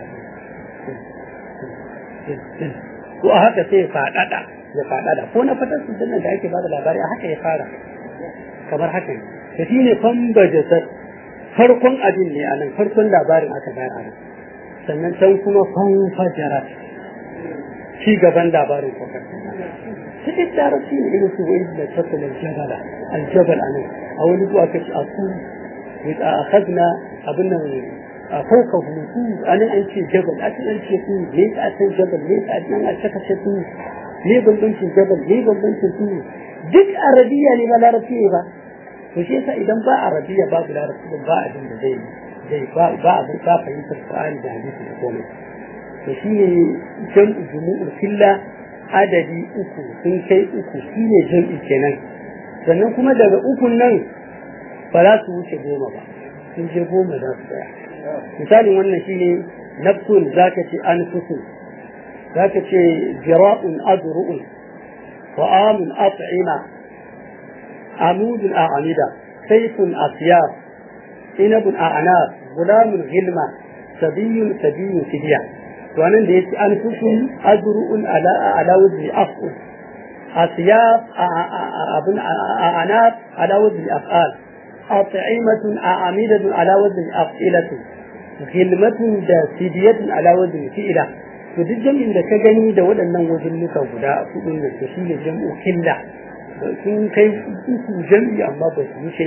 ko a haka sai ya faɗaɗa ya faɗaɗa ko na fatar su da ake ba da labari a haka ya fara kamar haka ne da shi ne fambajasar farkon abin ne a nan farkon labarin aka bayar a nan sannan can kuma fanfajara ci gaban labarin kwakar cikin larabci ne irin su wani da tattalin jabala aljabal a nan a wani zuwa kaci a ku a akhadna abin nan a fauka hutu a nan an ce jabal a can an ce ku ne a can jabal ne a nan a caka ce ku ne bambancin jabal ne bambancin ku duk arabiya ne ba larabci ne ba to shi yasa idan ba arabiya babu larabci ba abin da zai zai ba ba abin ka fahimtar Qur'ani da hadisi da komai to shi ne jam'u jumu'ul filla adadi uku sun kai uku shi ne jam'i kenan sannan kuma daga ukun nan ba za su wuce goma ba sun je goma za su tsaya misalin wannan shi ne nafsun zaka ce anfusun zaka ce jira'un adru'un ta'amun at'ima عمود أعمدة سيف أطياف عنب أعناب غلام غلمة سبي سبي سبيع وأنا ديت أنفس أجرؤ على على وجه أفعل أطياف أبن أعناب على وجه أفعال أطعمة أعمدة على وجه أفعلة غلمة da sidiyatun ala wajhi fi'ila to duk jami'in da ka gani da waɗannan wajen nuka guda hudu ne to shi ne jam'u killa sun kai uku jam'i amma ba su wuce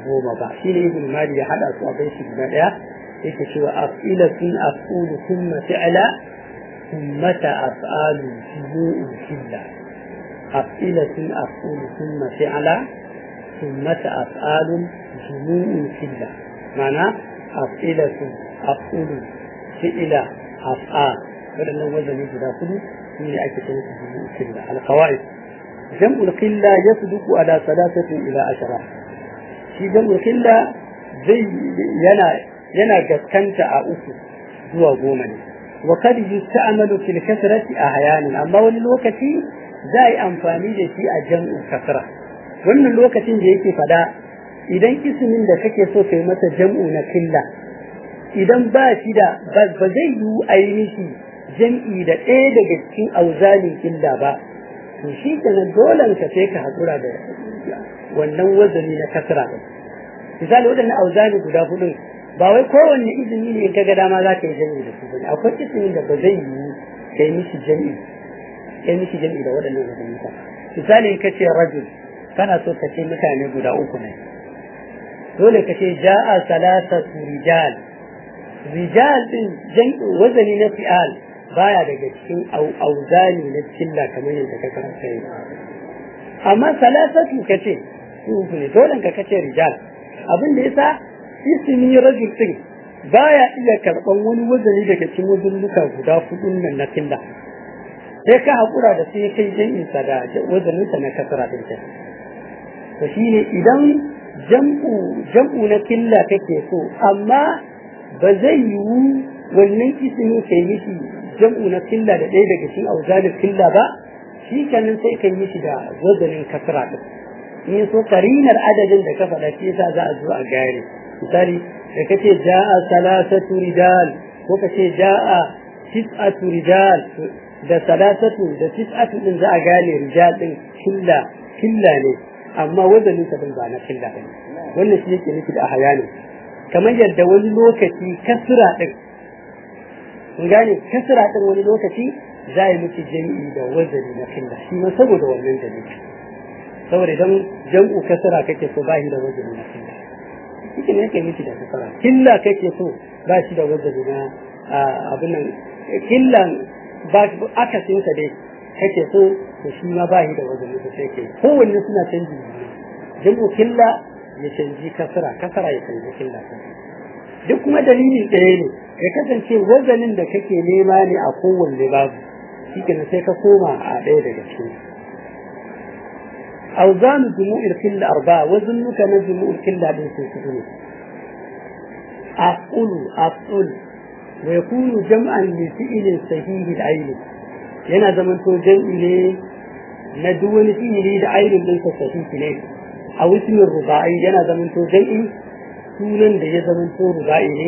goma ba shi ne ibn mali ya hada su a bai shi guda daya yake cewa af'ilatun af'ulu thumma fi'la thumma af'alu jumu'u filla af'ilatun af'ulu thumma fi'la thumma af'alu jumu'u filla ma'ana af'ilatun af'ulu fi'la af'al wadannan wazani guda kudu shi ne ake cewa jumu'u filla al-qawaid jam'ul qilla yasduqu ala thalathatin ila ashara shi jam'ul qilla zai yana yana gaskanta a uku zuwa goma ne wa kad yusta'malu fil kasrati ahyanan amma wani lokaci za yi amfani da shi a jam'u kasra wannan lokacin da yake fada idan ismin da kake so kai masa jam'u na killa idan ba shi da ba zai yi ainihi jam'i da ɗaya daga cikin auzalin killa ba to shi kenan dole ka sai ka haƙura da wannan wazani na kasra ɗin misali waɗannan auzani guda hudu ba wai kowanne izini ne in kaga dama za ka yi jami'i da su bane akwai izinin da ba zai yi kai mishi jami'i kai mishi jami'i da waɗannan wazani ba misali in ka ce rajul kana so ka ce mutane guda uku ne dole ka ce ja'a salasatu rijal rijal din jami'i wazani na fi'al baya daga cikin auzani na cilla kamar yadda ka karanta yi amma salasatu kace su ne dole ka kace rijal abin da yasa ismi rajul din baya iya karban wani wazani daga cikin wazannuka guda hudun nan na cilla sai ka hakura da sai kai jami'in sa da wazanin sa na kasara din ta to shine idan jam'u jam'u na cilla kake so amma ba zai yiwu wannan ismi kai mishi jam'u na killa da ɗaya daga cikin auzalin killa ba shi kenan sai kan yi shi da wazanin kasra ɗin in so karinar adadin da ka faɗa shi yasa za a zo a gane misali da kace ja'a salasatu rijal ko kace ja'a tis'atu rijal da salasatu da tis'atu din za a gane rijal din killa killa ne amma wazanin sa ba na killa ba wannan shi yake nufi da ahayani kamar yadda wani lokaci kasra din kun gane kasra din wani lokaci za yi miki jami'i da wazari na killa shi ma saboda wannan dalili saboda idan jam'u kasra kake so ba shi da wazari na killa shi ne yake miki da kasra killa kake so ba shi da wazari na abin nan killan ba akasin sa dai kake so to shi ma ba shi da wazari da sai ke kowanne suna canji jam'u killa ya canji kasra kasra ya canji killa duk kuma dalilin ɗaya ne ya kasance wazanin da kake nema ne a kowanne babu shi sai ka koma a ɗaya daga cikin أوزان جموع الكل أربعة وزنك نجموع الكل هذه سنسدون أفعل أفعل ويكون جمعا لفعل صحيح العين yana zamanto jam'i ne na duk wani fi'ili da ainihin ɗinsa sahihi ne a wismin ruba'i yana zamanto jam'i sunan da ya zamanto ruba'i ne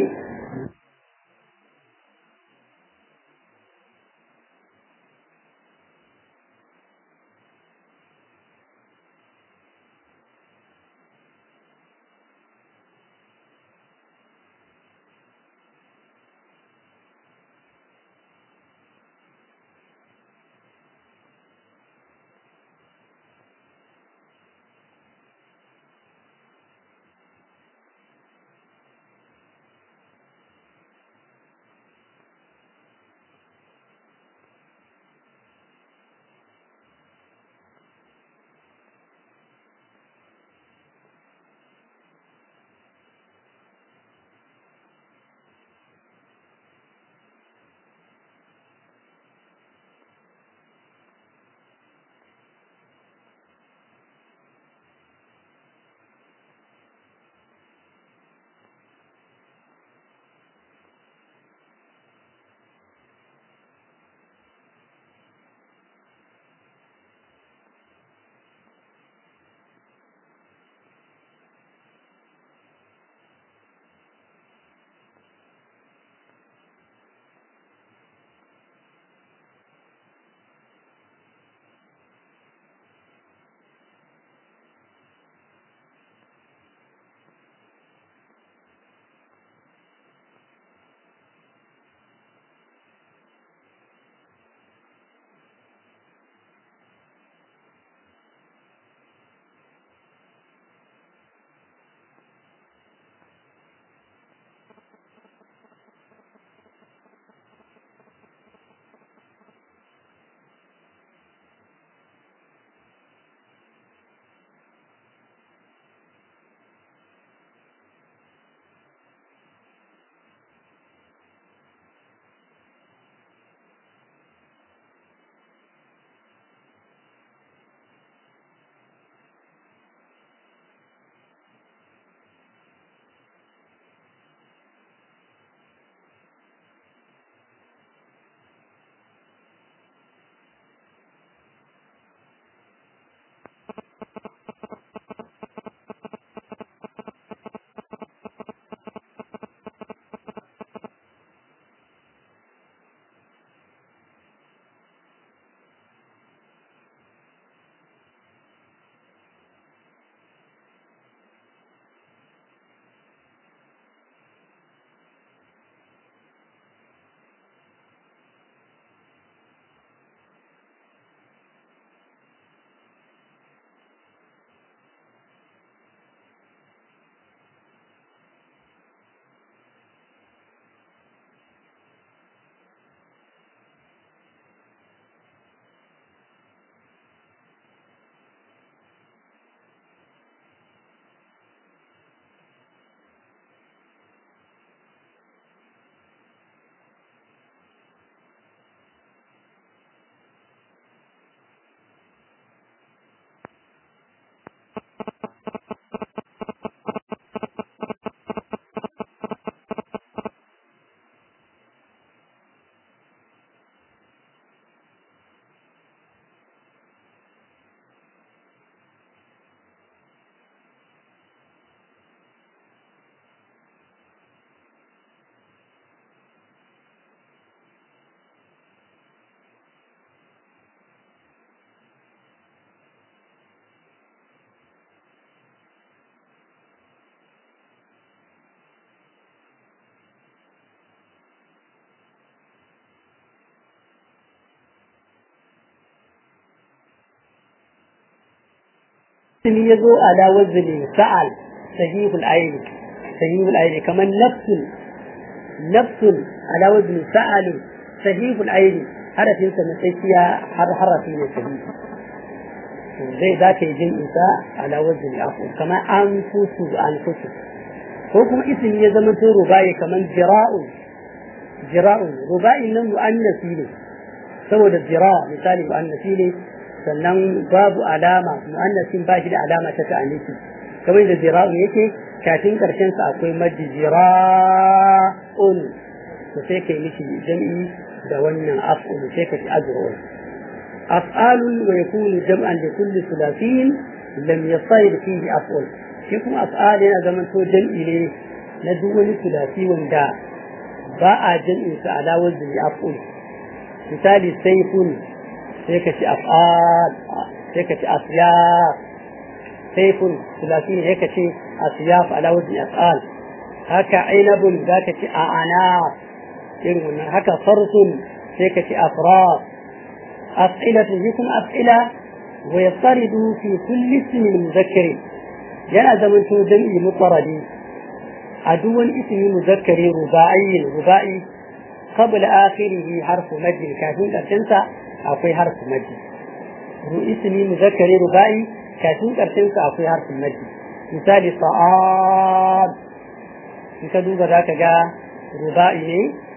ismi ya zo ala wazni sa'al sahihul aini sahihul aini kamar nafsun nafsun ala wazni sa'al sahihul aini harafin sa na tsakiya har harafi ne sahihi zai za ka yi jin isa ala wazni afu kamar an fusu an fusu ko kuma ismi ya zama to rubai kamar jira'un jira'un rubai nan mu'annasi ne saboda jira misali mu'annasi ne sannan babu alama mu'annasin ba shi da alama ta ta'anisi kamar da jira'un yake kafin karshen sa akwai maddi jira'un to sai kai miki jam'i da wannan af'ul sai ka ci azrun af'alun wa yakunu jam'an li kulli thulathin lam yasayr fihi af'ul shi kuma af'al yana zaman to jam'i ne na duk wani thulathi wanda ba a jam'in sa ala wazni af'ul misali sayfun sai ka ci af'al sai ka ci asyaf sayfun thulathi ne sai ka ci asyaf ala wazni af'al haka ainabun za ka ci a'ana irin wannan haka farsun sai ka ci afraf as'ilatu yakum as'ila wa yastaridu fi kulli ismin muzakkar yana zaman to jam'i mutaradi a duk wani ismi muzakkari ruba'i ruba'i qabla akhirih harfu mad kafin karshen sa akwai harfu mad ismi muzakkari ruba'i kafin karshen sa akwai harfu mad misali sa'ad in ka duba za ka ga ruba'i ne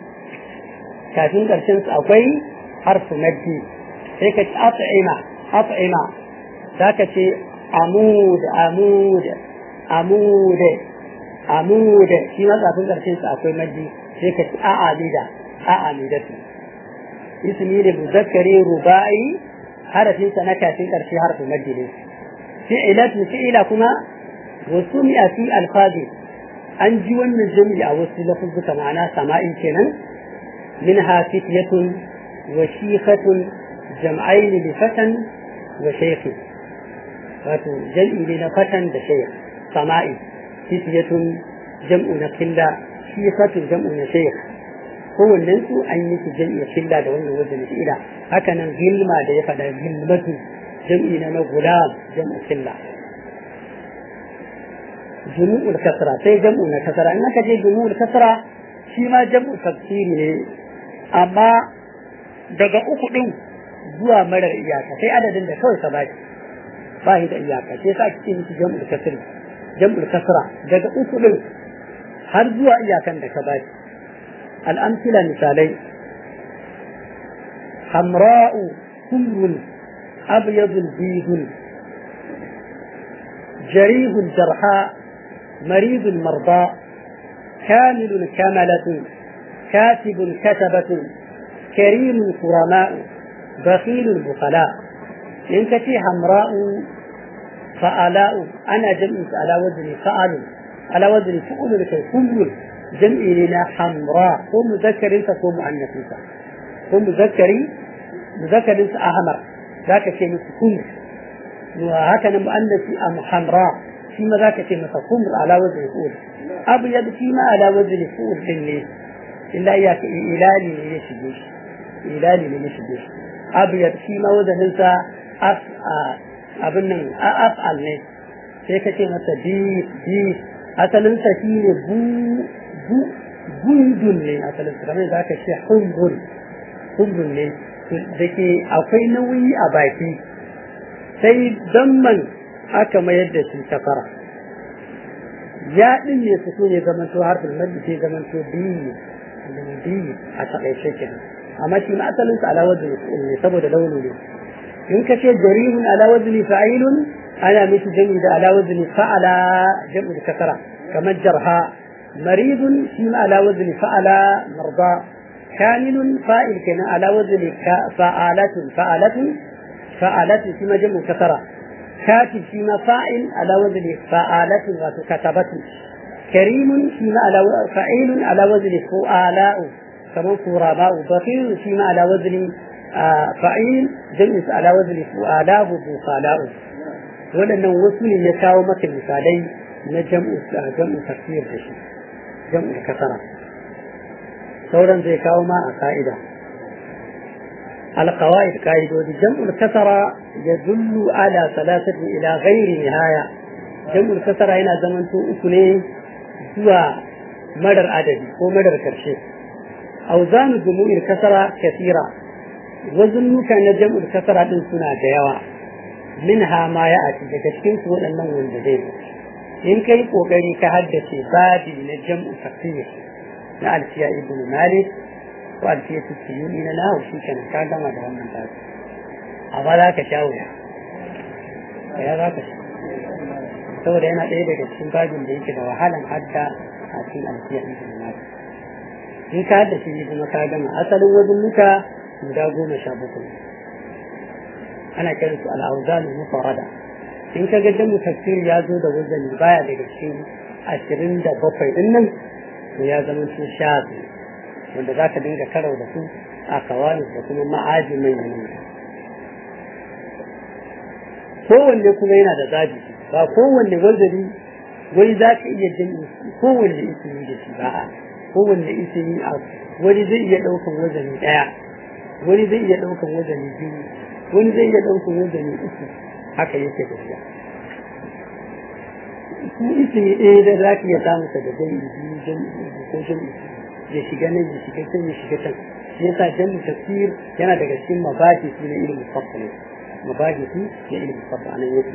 kafin ƙarshen su akwai harfu maddi sai ka ci at'ima at'ima za ka ce amud amud amud amud shi ma kafin ƙarshen su akwai maddi sai ka ci a'amida a'amida su ismi ne muzakkari ruba'i harafin sa na kafin ƙarshe harfu maddi ne fi'ilatu fi'ila kuma wasu mi'a fi alfazi an ji wannan jami'i a wasu lafuzzuka ma'ana sama'i kenan minha fityatun wa shikhatun jam'ain li fatan wa shaykh wato jam'i ne na fatan da shaykh sama'i fityatun jam'u na killa shikhatun jam'u na shaykh kowannen su an yi su jam'i killa da wannan wajen ila haka nan gilma da ya faɗa gilmatu jam'i na na gulam jam'u killa جموع الكسرة سي جمع الكسرة إنك جي جموع الكسرة شما جمع تفسير ne amma daga uku ɗin zuwa marar iyaka sai adadin da kawai ka baki ba shi da iyaka sai sa ake miki jam'ul kasri jam'ul kasra daga uku ɗin har zuwa iyakan da ka baki al'amsila misalai hamra'u kumrun abyadul bidun جريح الجرحاء مريض المرضى كامل كملة كاتب كتبة كريم كرماء بخيل البخلاء إن كتي حمراء فآلاء أنا جمع على وزن فعل على وزن فعل لكي كل جمع لنا حمراء هو مذكر فهو مؤنث هو مذكر مذكر أحمر ذاك شيء كل وهكذا مؤنث أم حمراء فيما ذاك في مثل خمر على وزن فؤول أبيض فيما على وزن فؤول حني إلا إياك إلالي ليشبش إلالي ليشبش أبيض فيما وزن انت أف أبن أفعل ne sai ka ce masa bis bis asalinsa shi ne bu bu gundun ne asalinsa kamar za ka ce humrun humrun ne da ke akwai nauyi a baki sai damman aka mayar da shi safara ya din ne su ne zaman to harfin maddi sai zaman to biyu biyu a takaice kenan amma shi ma asalin sa ala wazni ne saboda launi ne in ka ce jarihun ala wazni fa'ilun ana miki jami da ala wazni fa'ala jam'u da kasara kamar jarha maridun shi ma ala wazni fa'ala marda kamilun fa'il kenan ala wazni fa'alatun fa'alatun فعالات فيما جمع كثرة كاتب فيما فاعل على وزن فعالات وكتبة كريم فيما على فعيل على وزن فعلاء كما فراباء بخيل فيما على وزن فعيل جمع على وزن فعلاء بخلاء waɗannan wasu ne ya kawo maka misalai na jam'u jam'u tafsir da shi jam'u kasara sauran zai kawo ma a ka'ida القواعد قاعدة جمع الكسرة يدل على ثلاثة إلى غير نهاية جمع الكسرة هنا زمن أكني هو مدر عددي هو مدر كرشي أوزان جموع الكسرة كثيرة وزن كان جمع الكسرة من سنة جيوة منها ما يأتي لكشكين سوى أنه والجديد إن كي قوغري كهدة بابي نجمع تقصير نألفيا ابن مالك ko alfiyatu suyuni na nahu shi kenan ka gama da wannan tasu amma za ka sha wuya ya za ka sha saboda yana ɗaya daga cikin babin da yake da wahalan hadda a cikin alfiya ɗin da nahu in ka hadda shi kuma ka gama asalin wajen muka guda goma sha bakwai ana kiran su al'auzalu mufarada in ka ga jamu tafsir ya zo da wazani baya daga cikin ashirin da bakwai ɗin nan to ya zama su sha biyu wanda za ka dinga karau da su a kawai da kuma ma'aji mai manya kowanne kuma yana da zabi ba kowanne wazari wani za ka iya jin kowanne isini da shi ba a kowanne isini a wani zai iya ɗaukan wazani ɗaya wani zai iya ɗaukan wazani biyu wani zai iya ɗaukan wazani uku haka yake tafiya ku isini ɗaya da za ka iya samun sa da jami'i biyu jami'i ko jami'i ya shiga nan ya shiga can ya shiga can shi yasa jami'in tafsir yana daga cikin mabadi su na ilimin fassal mabadi su na ilimin fassal anan yake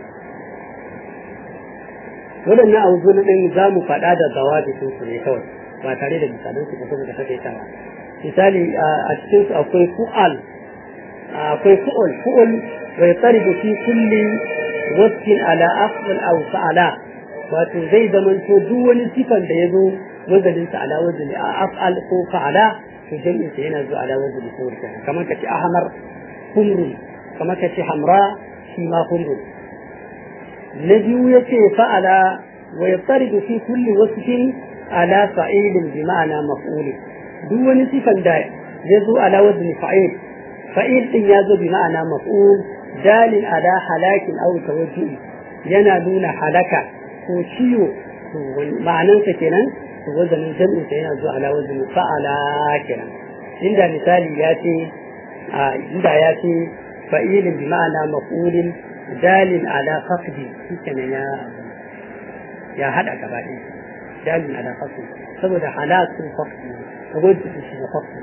waɗannan abubuwan ɗin za mu faɗa da zawabi sun su ne kawai ba tare da misalan su kuma da take ta misali a cikin su akwai fu'al akwai fu'ul fu'ul wa yataribu fi kulli wasfin ala afdal aw fa'ala wato zai zamanto duk wani sifan da ya zo wazanin sa ala wazani a af'al ko fa'ala to jami'in sa yana zuwa ala wazani ko wurka kamar kace ahmar humru kamar kace hamra shi ma humru na biyu yace fa'ala wa yattaridu fi kulli wasfin ala fa'ilin bi ma'ana maf'ul duk wani sifan da ya zo ala wazani fa'il fa'il din ya zo bi ma'ana maf'ul dalil ala halakin aw tawajjuh yana nuna halaka ko ciwo ma'anansa kenan wazanin jam'in sa yana zuwa ala wazanin fa'ala kenan inda misali ya ce inda ya ce fa'ilin bi ma'ana maf'ulin dalin ala faqdi shikenan ya ya hada gaba ɗaya dalin ala faqdi saboda halakun faqdi wajen shi na faqdi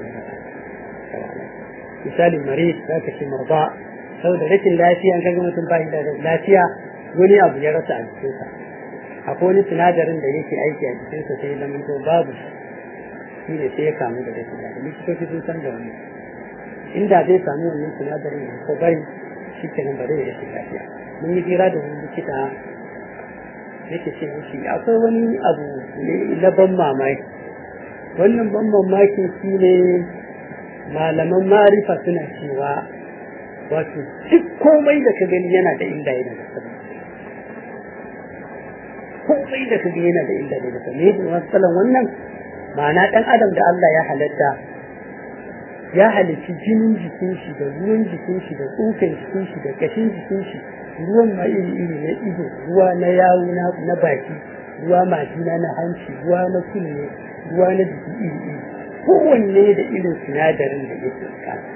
misali marid za ka ce marba saboda rashin lafiya an kaga mutum ba da lafiya wani abu ya rasa a jikinsa akwai wani sinadarin da yake aiki a jikinsa sai zama to babu shi ne sai ya kamu da rashin lafiya likitoci sun san da wani inda zai samu wannan sinadarin da ko bari shi kenan ba zai rashin lafiya mun yi jira da wani likita yake ce mishi akwai wani abu ne na ban mamaki wannan ban mamakin shi ne malaman marifa suna cewa wato duk komai da ka gani yana da inda yana da sabai komai da ka gani yana da inda yana da sabai ne matsalan wannan ma'ana dan adam da Allah ya halatta ya halitti jinin jikin shi da ruwan jikin shi da tsokan jikin shi da kashin jikin shi ruwan ma iri iri na ido ruwa na yawu na baki ruwa majina na hanci ruwa na kunne ruwa na jiki iri iri kowanne da irin sinadarin da yake bukata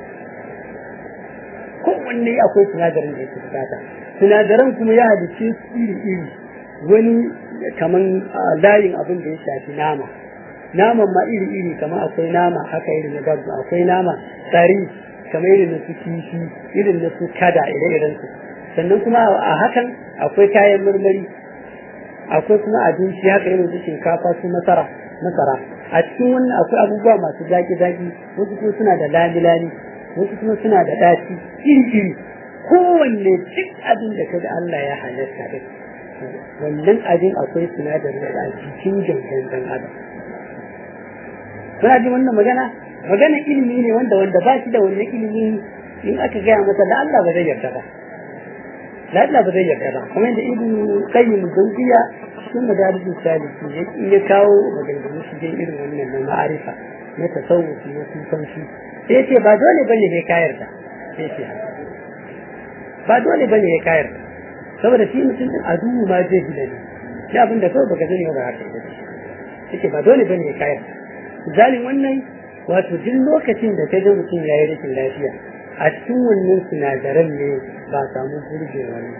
kowanne akwai sinadarin da yake bukata sinadaran kuma ya halice su iri iri wani kaman layin abin da ya shafi nama naman ma iri iri kamar akwai nama haka irin na dabba akwai nama tsari kamar irin na su kifi irin na su kada ire-iren su sannan kuma a hakan akwai kayan marmari akwai kuma abinci haka irin su shinkafa su masara masara a cikin wannan akwai abubuwa masu zaki-zaki wasu kuma suna da lami-lami wasu kuma suna da ɗaci iri-iri kowanne duk abin da kaga Allah ya halatta din wannan abin akwai sinadarin da a cikin gangan dan adam kuna ji wannan magana magana ilimi ne wanda wanda ba shi da wannan ilimi in aka gaya masa da Allah ba zai yarda ba da Allah ba zai yarda ba kamar yadda ibn qayyim jawziya cikin madarijin saliki ya kawo maganganu shi dai irin wannan na ma'arifa na tasawufi na sufanci sai ya ce ba dole bane ne ka yarda sai ce ba dole bane ne ka yarda saboda shi mutum din a duhu ma zai fi da ni shi abin da kawai baka sani ba haka yake ba dole bane ne ka yarda zalin wannan wato duk lokacin da ka ga mutum ya yi rashin lafiya a cikin wannan sinadaran ne ba samu gurbe wani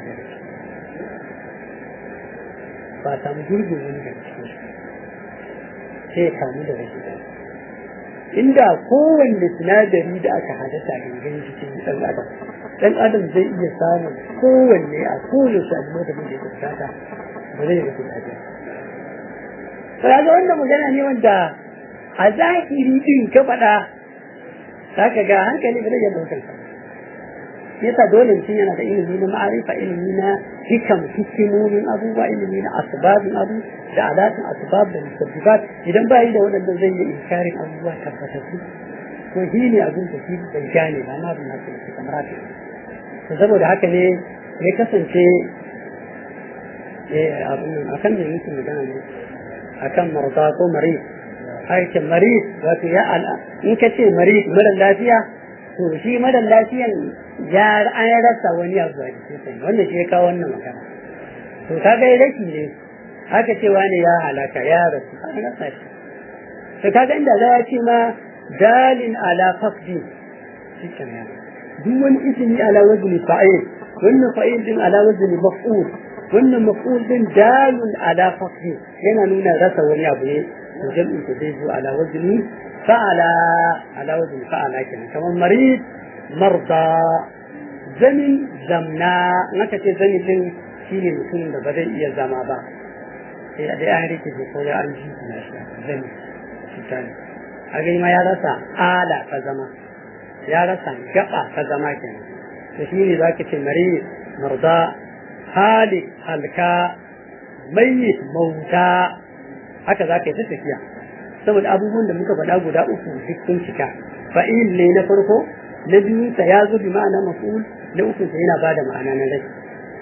ba samu gurbe wani daga cikin sai ya kamu da wasu inda kowanne sinadari da aka hadasa gangan jikin ɗan adam ɗan adam zai iya samun kowanne a kowace abu da muke bukata ba zai rasu lafiya kaga wannan magana ne wanda a zahiri din ka faɗa zaka ga hankali ba zai iya ɗaukar sa yasa dole mutum yana da ilimi na ma'arifa ilimi na hikam hikimomin abubuwa ilimi na asbabin abu da alatin asbab da musabbibat idan ba yi da waɗanda zai yi inkarin abubuwa tabbatattu to shi ne abin da shi bai gane ba na bin haka yake kamar haka to saboda haka ne ya kasance eh abin nan akan da yake magana ne akan marza ko marid aikin marid wato ya ala in ka ce marid mara lafiya to shi mara lafiyan ya an rasa wani abu a jikin wanda shi ya kawo wannan magana to ka ga rashi ne haka cewa ne ya halaka ya rasu an rasa shi to kaga inda za ya ce ma dalin ala faqdi shi kenan duk wani ismi ala wazni fa'il wannan fa'il din ala wazni maf'ul wannan maf'ul din dalun ala faqdi yana nuna rasa wani abu ne to jam'in ta zai zo ala wazni fa'ala ala wazni fa'ala kenan kamar marid marda zamin zamna naka ce zani din shine mutumin da ba zai iya zama ba sai a dai an rike ko ya an ji na shi zani shi a ma ya rasa ala ta zama ya rasa gaba ta zama kenan to shi ne zaki ce mari marda halik halka mayyit mauta haka zaka yi ta tafiya saboda abubuwan da muka faɗa guda uku duk sun cika fa'il ne na farko na biyu sa ya zo bi ma'ana maf'ul na uku sa yana bada ma'ana na rai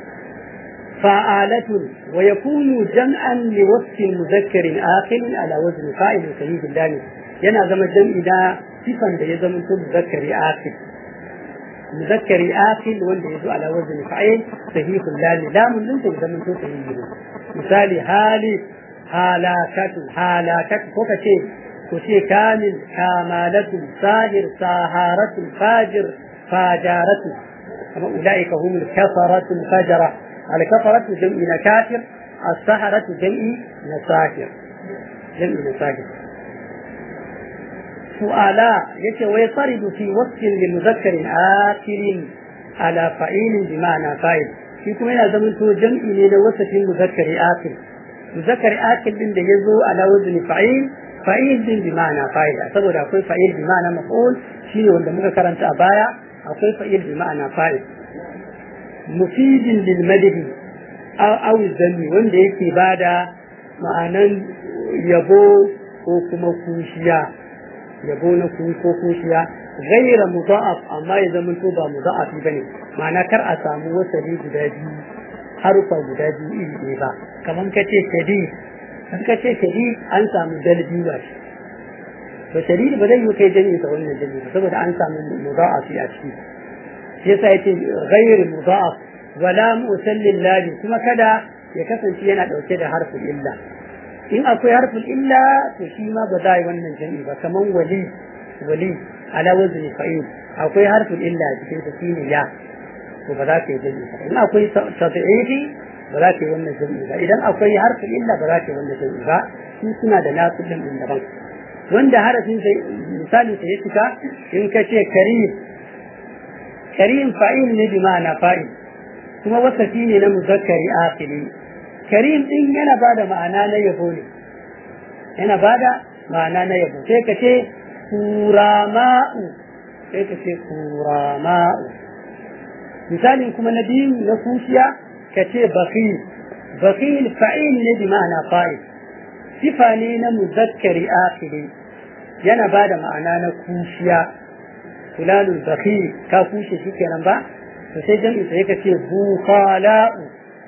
فعالة ويكون جمعا لوصف مذكر آخر على وزن فاعل سيد الله yana zama jam'i da sifan da ya zama to muzakkari akil muzakkari akil wanda ya zo ala wazni fa'il sahihul lami lamun din ta zama to sahihi misali hali halakatu halakatu ko kace ko ce kamil kamalatu sahir saharatu fajir fajaratu kama ulaika humul kafaratu fajara al kafaratu jam'i na kafir as-saharatu jam'i na sahir jam'i na sahir سؤالا يتي ويطرد في وصف لمذكر آخر على فعيل بمعنى فاعل shi kuma yana zaman to jam'i ne na wasafin muzakkari akil muzakkari akil din da yazo ala wazni fa'il fa'il din bi ma'ana fa'il saboda akwai fa'il bi ma'ana maf'ul shine wanda muka karanta a baya akwai fa'il bi ma'ana fa'il mufidin lil madhi aw zanni wanda yake bada ma'anan yabo ko kuma kushiya yabo na ku ko kushiya gaira muda'af amma ya zama to ba muda'afi bane ma'ana kar a samu wasali guda biyu harufa guda biyu iri ɗaya ba kamar ka ce shadid an ka ce shadid an samu dalbi ba shi to shadid ba zai yi kai jami'in sa wannan jami'in ba saboda an samu muda'afi a ciki shi yasa yace ghairu muda'af wala musallin lali kuma kada ya kasance yana dauke da harfin illa in akwai harfin illa to shi ma ba za a yi wannan jami'i ba kaman wali wali ala wazni fa'il akwai harfin illa a cikin sa shine ya to ba za ka yi jami'i ba in akwai tabi'ifi ba za ka yi wannan jami'i ba idan akwai harfin illa ba za ka yi wannan jami'i ba su suna da nasu din din daban wanda harafin sai misalin sa ya cika in ka ce karim karim fa'il ne bi ma'ana fa'il kuma wasafi ne na muzakkari akhiri karim din yana bada ma'ana na yabo ne yana bada ma'ana na yabo sai ka ce kurama'u sai ka ce kurama'u misalin kuma na biyu na kushiya ka ce bakhil bakhil fa'il ne bi ma'ana fa'il sifa ne na muzakkari akhiri yana bada ma'ana na kushiya fulanul bakhil ka kushe shi kenan ba to sai jami'i sai ka ce bukhala'u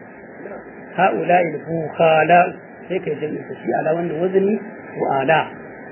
هؤلاء البخلاء هيك جمع تشيء على وزن وزني وآلاء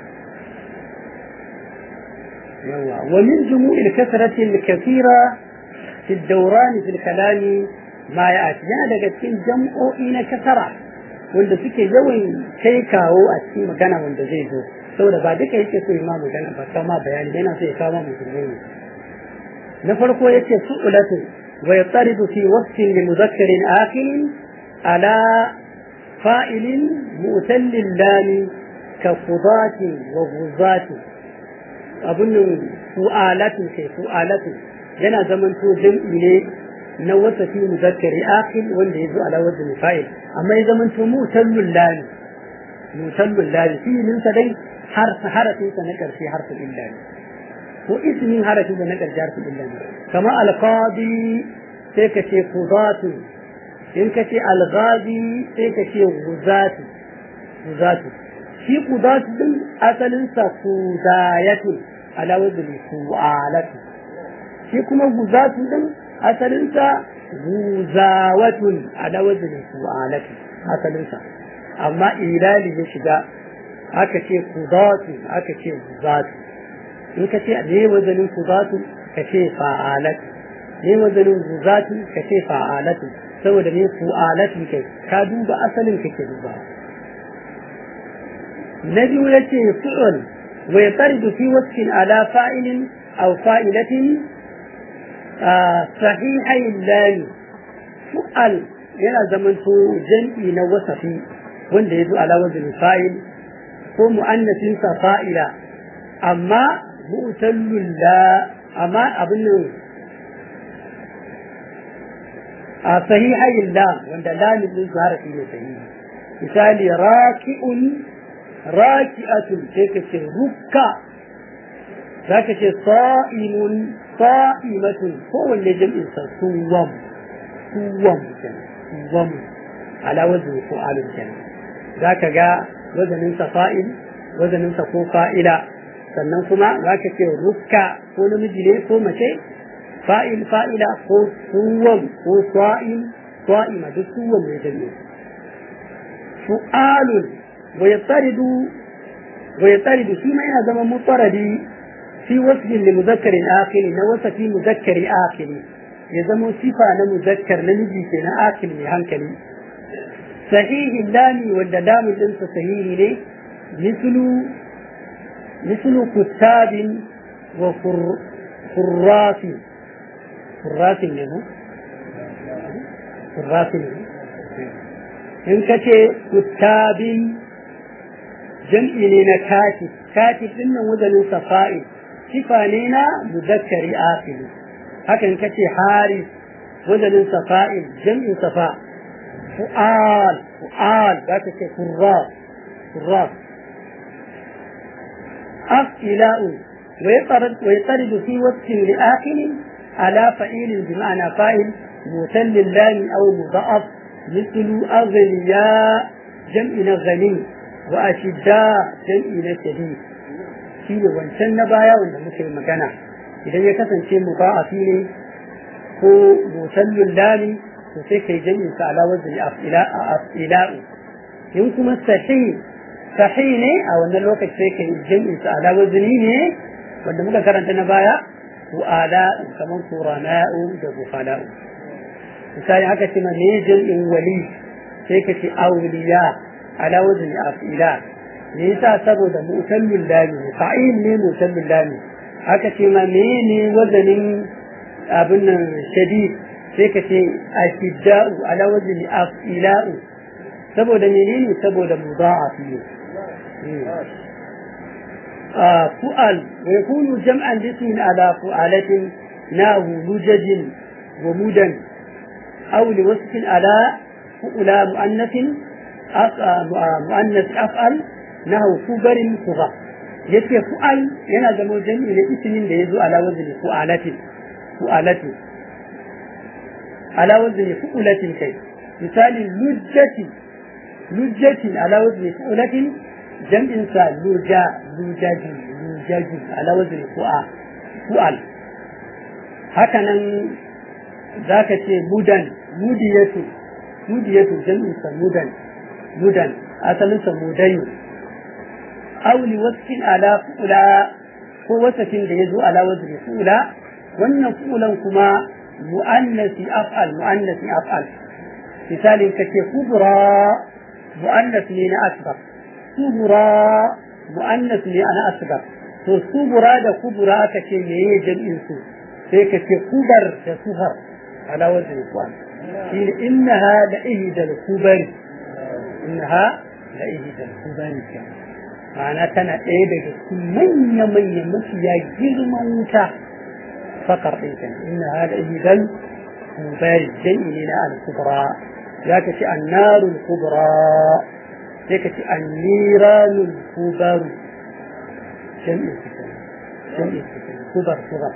ومن جموع الكثرة الكثيرة في الدوران في الكلام ما يأتي يعني daga cikin jam'o'i na kasara wanda suke yawan kai kawo a cikin magana wanda zai zo saboda ba duka yake so ma magana ba kama bayani yana so ya kawo musulmai ne na farko yace su'ulatu wa yattaridu fi wasfin li mudhakkarin akhir ala fa'ilin mu'tallil lami ka qudati wa ghuzati abun fu'alatu kai fu'alatu yana zaman to jam'i ne na wasafi muzakkari akhir wanda yazo ala wazn fa'il amma ya zaman to mu'tallil lami mu'tallil lami fi'ilin sa dai har harafin sa na karshe harfin illa ne ko ismin harafin sa na karshe harfin illa ne kama alqadi sai ka ce qudatu in ka ce alghadi sai ka ce guzatu guzatu shi qudatu din asalin sa kudayatu ala wazn fu'alatu shi kuma guzatu din asalin sa guzawatun ala wazn fu'alatu asalin sa amma ilali ya shiga aka ce kudatu aka ce guzatu in ka ce ne wazanin kudatu ka ce fa'alatu ne wazanin guzatu ka ce fa'alatu saboda ne fu'alatu kai ka duba asalin kake duba na biyu ya ce fi'ul wa yataridu fi wasfin ala fa'ilin aw fa'ilatin sahihai lani fu'al yana zamanto jam'i na wasafi wanda ya zo ala wazin fa'il ko mu'annasin sa fa'ila amma mu'tallul la amma abin nan a sahihayin la wanda lamin din su harafi ne sahihi misali raki'un raki'atun sai ka ce rukka za ka ce sa'imun sa'imatun kowanne jam'in sa suwam suwam kenan suwam ala wazin ko alun kenan za ka ga wazaninsa fa'il wazaninsa ko fa'ila sannan kuma za ka ce rukka ko namiji ne ko mace fa'il fa'ila ko suwan ko swa'in swa'ima duk suwan mai jami'a fu'alun wa yattaridu wa yattaridu shi ma yana zama mutaradi fi wasfin li muzakkarin akhiri na wasafi muzakkari akhiri ya zama sifa na muzakkar namiji ke na akhir mai hankali صحيح اللام واللام الانس صحيح ليه مثل مثل كتاب وفراس فراس له فراس له in ka ce kuttabin jam'i ne na katib katib din nan wazanin safa'i sifa ne na muzakkari afili haka in ka ce haris wazanin safa'i jam'in safa' فؤال فؤال ذات كراس كراس أفئلاء ويطرد, ويطرد في وصف لآخر على فعيل بمعنى فاعل مثل اللام أو مضاعف مثل أغنياء جمع غني وأشداء جمع شديد shine wancan na baya wanda muke magana idan ya kasance mudha'afi ne ko musallul lami to sai kai jami'in sa ala wazni af'ila'u in kuma sahih sahih ne a wannan lokaci sai kai jami'in sa ala wazni ne wanda muka karanta na baya wa ala kaman qurana'u da bufala'u misali haka ce ma ne jami'in wali sai ka ce awliya ala wazni af'ila me yasa saboda mutallul lami fa'il ne mutallul lami haka ce ma ne wazanin abin nan shadid sai ka ce ashidda'u ala wazni afila'u saboda menene saboda mudha'afi ne fu'al wa yakunu jam'an jismin ala fu'alatin nahu lujajin wa mudan aw li wasfin ala fu'ula mu'annathin mu'annath af'al nahu kubarin kuba yace fu'al yana zama jami'i ne ismin da yazo ala wazni fu'alatin fu'alatin على وزن فؤلة كي مثال لجة لجة على وزن فؤلة جمع إنسان لجا لجاج لجاج على وزن فؤال فؤال هكذا ذاك شيء مدن مدية مدية جمع إنسان مدن مدن أصلا مدين أو لوصف على فؤلا ko wasafin da ya zo ala wazni fula wannan fulan kuma mu'annasi af'al mu'annasi af'al misalin kace kubra mu'annas ne na asghar kubra mu'annas ne ana asghar to kubra da kubra aka ce meye jam'in su sai ka ce kubar da sufar ala wajen kwan shi ne innaha da ihdal kubari innaha da ihdal kubari ma'ana tana ɗaya daga cikin manya-manya mafiya girman wuta fakar ɗin kan innaha da ihdal kubari jami'i ne na al-kubra za ka ce annarul kubra sai ka ce anniranul kubaru jami'i jami'i kubar kubar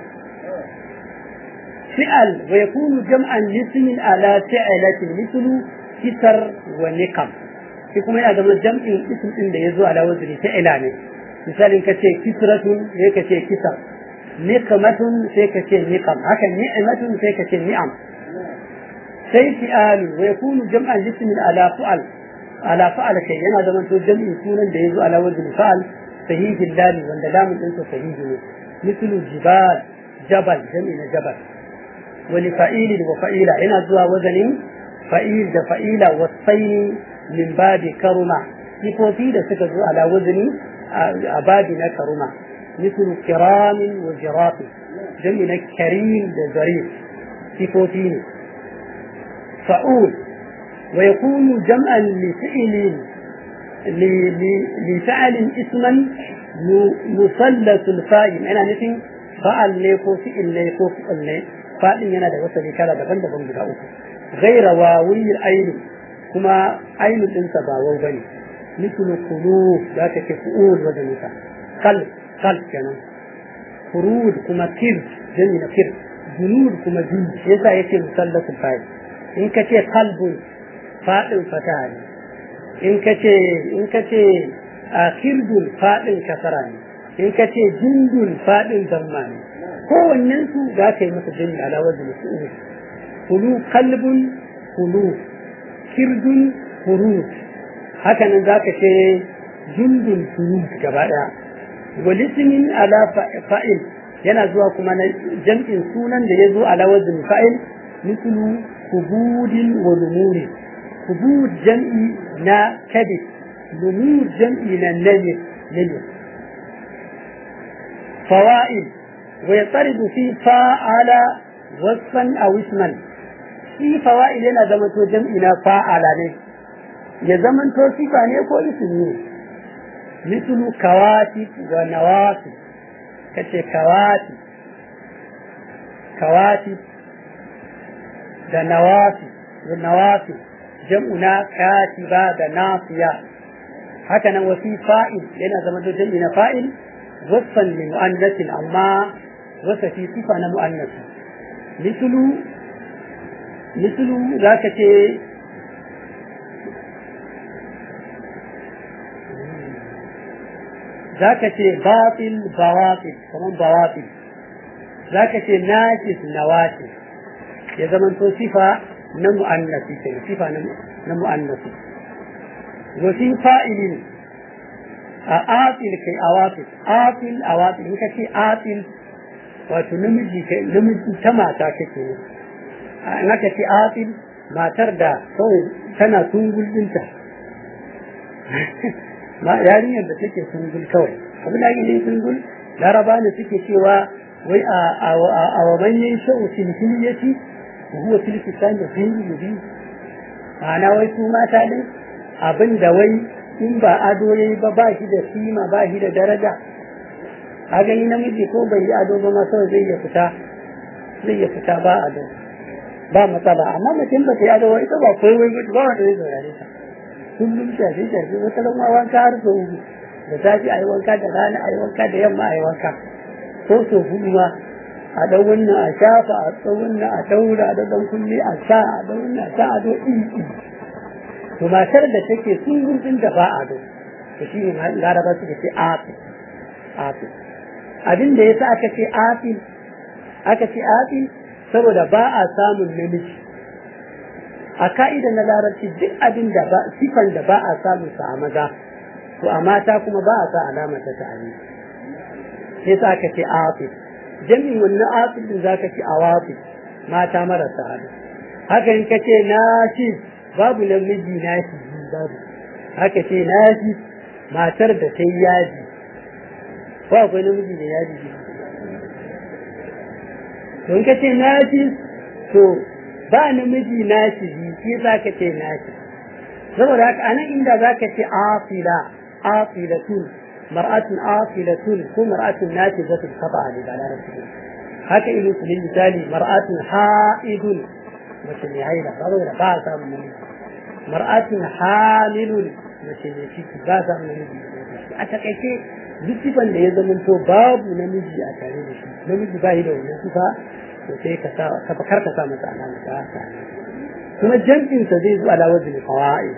فعل ويكون جمعا لاسم على فعلة مثل كسر ونقم يكون هذا من جمع اسم إن يزو على وزن فعلان مثال كتي كسرة هيك كسر نقمة هيك نقم هكا نعمة هيك نعم sai fi'alu wa yakunu jam'an lismin ala fa'al ala fa'al kai yana da manto jam'in sunan da yazo ala wajhi fa'al sahihil dali wanda lamun din sa sahihi ne mislu jibal jabal jam'i na jabal wani fa'ilin wa fa'ila yana zuwa wazanin fa'il da fa'ila wasaini min babi karuma sifofi da suka zo ala wazani a babi na karuma mislu kiramin wa jirafi jam'i na karim da zarif sifofi ne فعول ويكون جمعا لفعل لفعل اسما مثلث الفاعل انا نفي فعل ليكو فعل ليكو فعل لي فعل yana da wata kala daban-daban guda uku غير واوي العين kuma ainihin ɗinsa ba wau bane mislu kulu za ka ce fu'ul wajen nisa kal kal kenan furud kuma kir jami na kir junud kuma jun yasa yake musallatul fa'il in ka ce kalbun faɗin fata ne in ka ce in ka ce a kirdun faɗin kasara ne in ka ce jindun faɗin damma ne kowannen su za ka yi masa jini ala wajen su'u kulu kalbun kulu kirdun furut haka nan za ka ce jindun furut gaba ɗaya walismin ala fa'il yana zuwa kuma na jam'in sunan da ya zo ala wajen fa'il mislu كبود ونمور كبود جمعي نا كبد نمور جمعي نا نمر نمر فوائد ويطرد في فاعل وصفا او اسما في فوائد yana zamanto jam'i na fa'ala ne ya zamanto sifa ne ko ismi ne mislu kawati wa nawati kace kawati kawati da nawafi da nawafi jam'una katiba da nafiya haka nan wasi fa'il yana zama da jam'i na fa'il wasfan li mu'annasin amma wasa fi sifa na mu'annas mislu mislu zaka ce zaka ce batil bawatil kaman bawatil zaka ce nakis nawakis ya zamanto sifa na mu'annasi ke sifa na mu'annasi wa fi fa'ilin a atil kai awatil atil awatil in ka ce atil wato namiji kai namiji ta mata kake ne in aka ce atil matar da kawai tana tungul dinta ma yarinyar da take tungul kawai abin da ake ne tungul laraba ne suke cewa wai a wa manyan sha'u silhiliyati وهو في الكتاب غير مبين ma'ana wai su mata ne abin da wai in ba ado ne ba ba shi da kima ba shi da daraja a gani namiji ko bai yi ado ba ma kawai zai ya fita zai ya fita ba ado ba matsala amma mutum ba ta yi ado ba ita ba koi wai ba wanda zai saurare ta kullum shafi shafi wata ran ma wanka har sau uku da safi a yi wanka da rana a yi wanka da yamma a yi wanka ko sau hudu ma a ɗau wannan a shafa a ɗau wannan a daura da ɗan kulle a sa a ɗau wannan a sa a do iri to matar da take sun gudun da ba a do to shi ne laraba suka ce afi afi abin da yasa aka ce afi aka ce afi saboda ba a samun namiji a ka'ida na larabci duk abin da ba sifan da ba a samun sa a maza to a mata kuma ba a sa alama ta ta'ani yasa aka ce afi jami'in wannan afil din zaka ci awafi mata marasa ado haka in ka ce nashi babu namiji nashi babu haka ce nashi matar da ta yi yaji ko akwai namiji da yaji to in ka ce najis to ba namiji nasibi shi za ka ce najis saboda haka anan inda za ka ce afila afilatun mar'atun afilatun ko mar'atun najizatun kafa ne ba larabci haka ilu su misali mar'atun ha'idun mace mai haila saboda ba a samun namiji mar'atun hamilun mace mai ciki ba a samun namiji a takaice duk sifan da ya zama to babu namiji a tare da shi namiji ba yi da wannan sifa to sai ka sa ka kar ka sa masa alama ta sa kuma jam'in sa zai zo ala wazni fawaid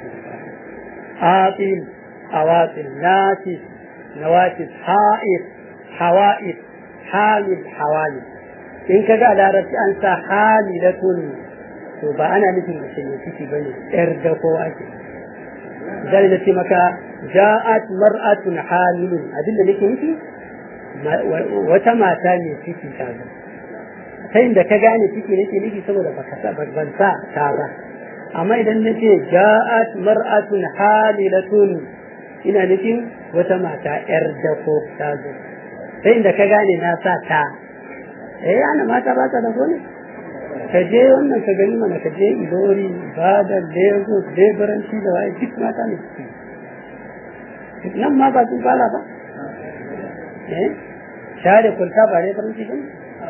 aqil awatil natis nawatis ha'id hawa'id hamil hawali in kaga a larabci an sa hamilatun to ba ana nufin mace ne ciki bane yar da ko ake zai da ce maka ja'at mar'atun hamilun abinda nake nufi wata mata ne ciki ta zo ta inda ka gane ciki nake nufi saboda baka sa ban sa ta ba amma idan nace ja'at mar'atun hamilatun ina nufin wata mata yar da ko ta zo ta inda ka gane na sa ta eh ana mata ba ta da ko ne ka je wannan ka gani mana ka je ilori bada lagos leburanci da waye duk mata ne nan ma ba sun fara ba eh share kulta ba leburanci ba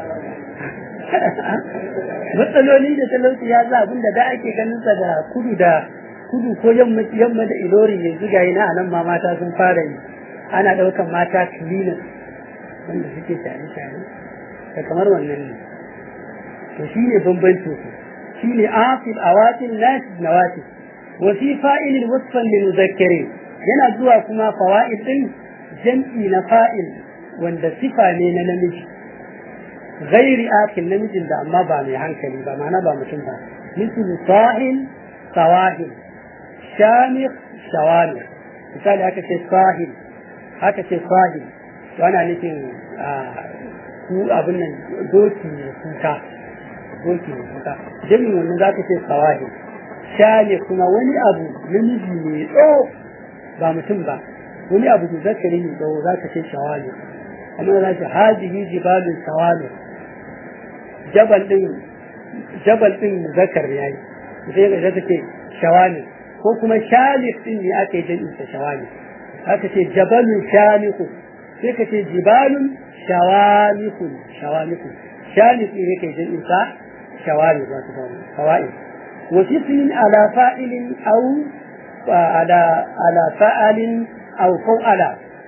matsaloli da talauci ya za abin da da ake ganin sa da kudu da kudu ko yamma yamma da ilori yanzu ga na anan ma mata sun fara yi ana daukan mata cleaners wanda suke share share da kamar wannan ne to shine bambancin su shine afil awatil nasid nawatil wa fi fa'il wasfan lil muzakkari yana zuwa kuma fawaid din jam'i na fa'il wanda sifa ne na namiji ghairi akil namijin da amma ba mai hankali ba ma'ana ba mutum ba misal sahil sawahil shamikh shawamikh misali aka ce sahil aka ce sahil to ana nufin ku abin nan doki ne kuka doki ne kuka jami'in wannan za ka ce sawahi shane kuma wani abu namiji ne tsawo ba mutum ba wani abu da zakari ne tsawo za ka ce shawali amma za ka hadihi jibalin shawali jabal din jabal din zakar ya yi sai ga zaka ce shawali ko kuma shalif din ne aka yi jami'in sa shawali aka ce jabalun shaliku sai ka ce jibalun shawalikun shawalikun shalif ne yake jami'in sa شوارب فوائد وفي اسم على فاعل أو على على فاعل أو فوعل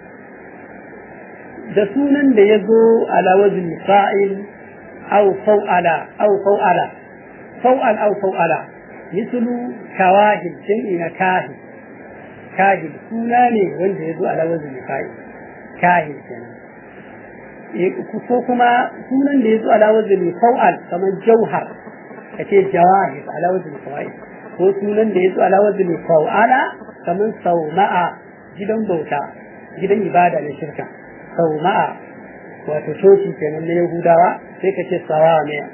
da sunan da ya zo ala wajin fa'il au fau'ala au fau'ala fau'al au fau'ala mislu kawahil jam'i na kahil kahil suna ne wanda ya zo ala wajin fa'il kahil kenan ko kuma sunan da ya zo ala wazin fau'al kamar jauhar ka ce jawahir ala wazin fawa'il ko sunan da ya zo ala wazin fau'ala kamar sauma'a gidan bauta gidan ibada na shirka sauma'a wato coci kenan na yahudawa sai ka ce sawamiya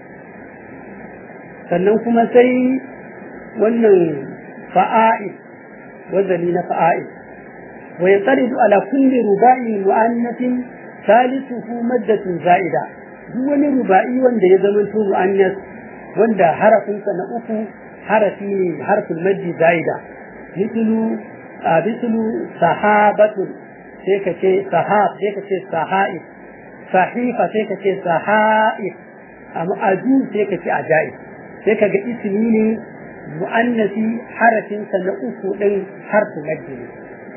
sannan kuma sai wannan fa'a'il wazani na fa'a'il wa yansaridu ala kulli ruba'in mu'annatin ثالثه مادة زائدة duk wani ruba'i wanda ya zama to mu'annas wanda harafinsa na uku harafi ne harfin maddi zaida mislu a mislu sahabatun sai ka ce sahab sai ka ce saha'ib sahifa sai ka ce saha'ib amma aju sai ka ce ajaib sai ka ga ismi ne mu'annasi harafinsa na uku din harfin maddi ne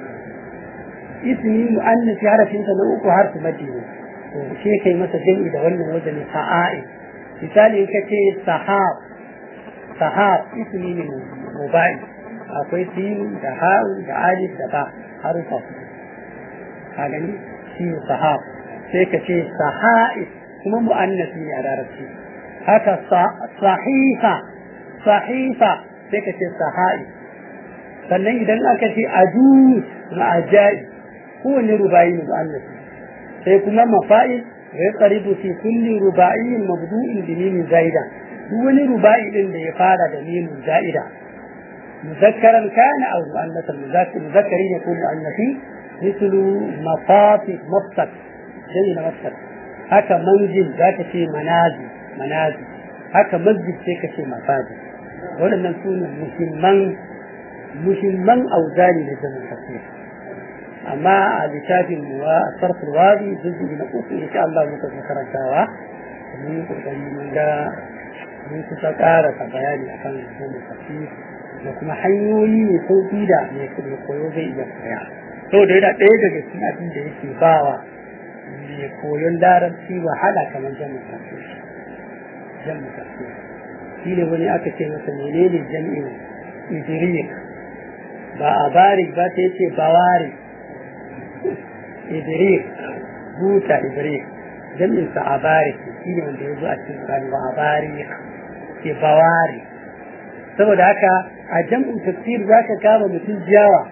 ismi mu'annasi harafinsa na uku harfi maddi ne to shi kai masa jami'i da wannan wajen sa'a'i misali in kace sahab sahab ismi ne mubai akwai sin da ha'u da alif da ba harufa ka gani shi sahab sai ka ce saha'i kuma mu'annasi ne a larabci haka sahifa sahifa sai ka ce saha'i sannan idan aka ce ajus na ajaib kowane rubayi ne mu'annas sai kuma mafa'il wa yaqribu fi kulli ruba'in mabdu'in bi mimin zaida duk wani ruba'i din da ya fara da mimin zaida muzakkaran kana aw mu'annasan muzakkari ne ko mu'annasi مثل مفاتح مفسد زي مفسد haka manzil za ka ce manazi manazi haka masjid sai ka ce masajid waɗannan su ne muhimman muhimman auzani da zaman tafsir amma a littafin wa sarful wadi juz'i na uku insha Allah muka fi karantawa mun yi kokari mun ga mun kusa ƙarasa bayani akan zaman tafsir da kuma hanyoyi ne sauƙi da mai koyo zai iya koya saboda yana ɗaya daga cikin abin da yake bawa mai koyon larabci wahala kamar jami'in tafsir jami'in tafsir shi ne wani aka ce masa menene jami'in idrik ba a barik ba ta yace bawari idrik buta idrik jami'in sa a barik shi ne wanda ya zo a cikin Qur'ani ba a barik ke bawari saboda haka a jam'in tafsir za ka kama mutum jiyawa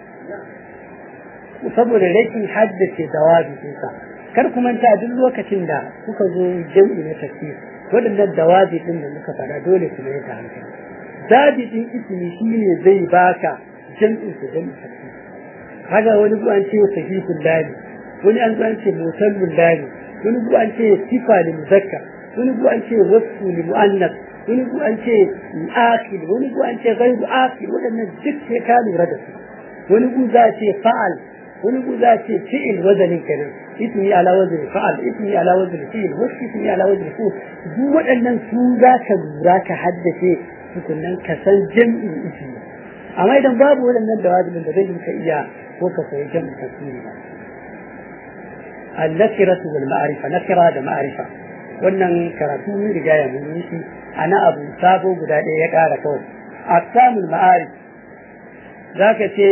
saboda rashin haddace dawabi ɗinsa kar ku manta duk lokacin da kuka zo jam'i na tafsir waɗannan dawabi ɗin da muka faɗa dole su mai da hankali dabi ɗin ismi shi ne zai baka jam'in su jam'in tafsir haka wani bu an ce sahihul lali wani an zo an ce mutallul lali wani bu an ce sifa lil muzakkar wani bu an ce wasfu lil muannas wani bu an ce akil wani bu an ce gaibu akil waɗannan duk sai ka lura da su wani bu za a ce fa'al wani bu za a ce fi'il wazanin kenan ismi ala wazni fa'al ismi ala wazni fi'il wasu ismi ala wazni fu duk waɗannan su za ka lura ka haddace tukunnan ka san jam'in ismi amma idan babu waɗannan da wajibin da zai yi ka iya ko ka koyi jam'in tasiri ba al-nakiratu wal ma'rifa nakira da ma'rifa wannan karatu mun riga ya mun yi shi ana abu sabo guda ɗaya ya ƙara kawai aqsamul ma'arif zaka ce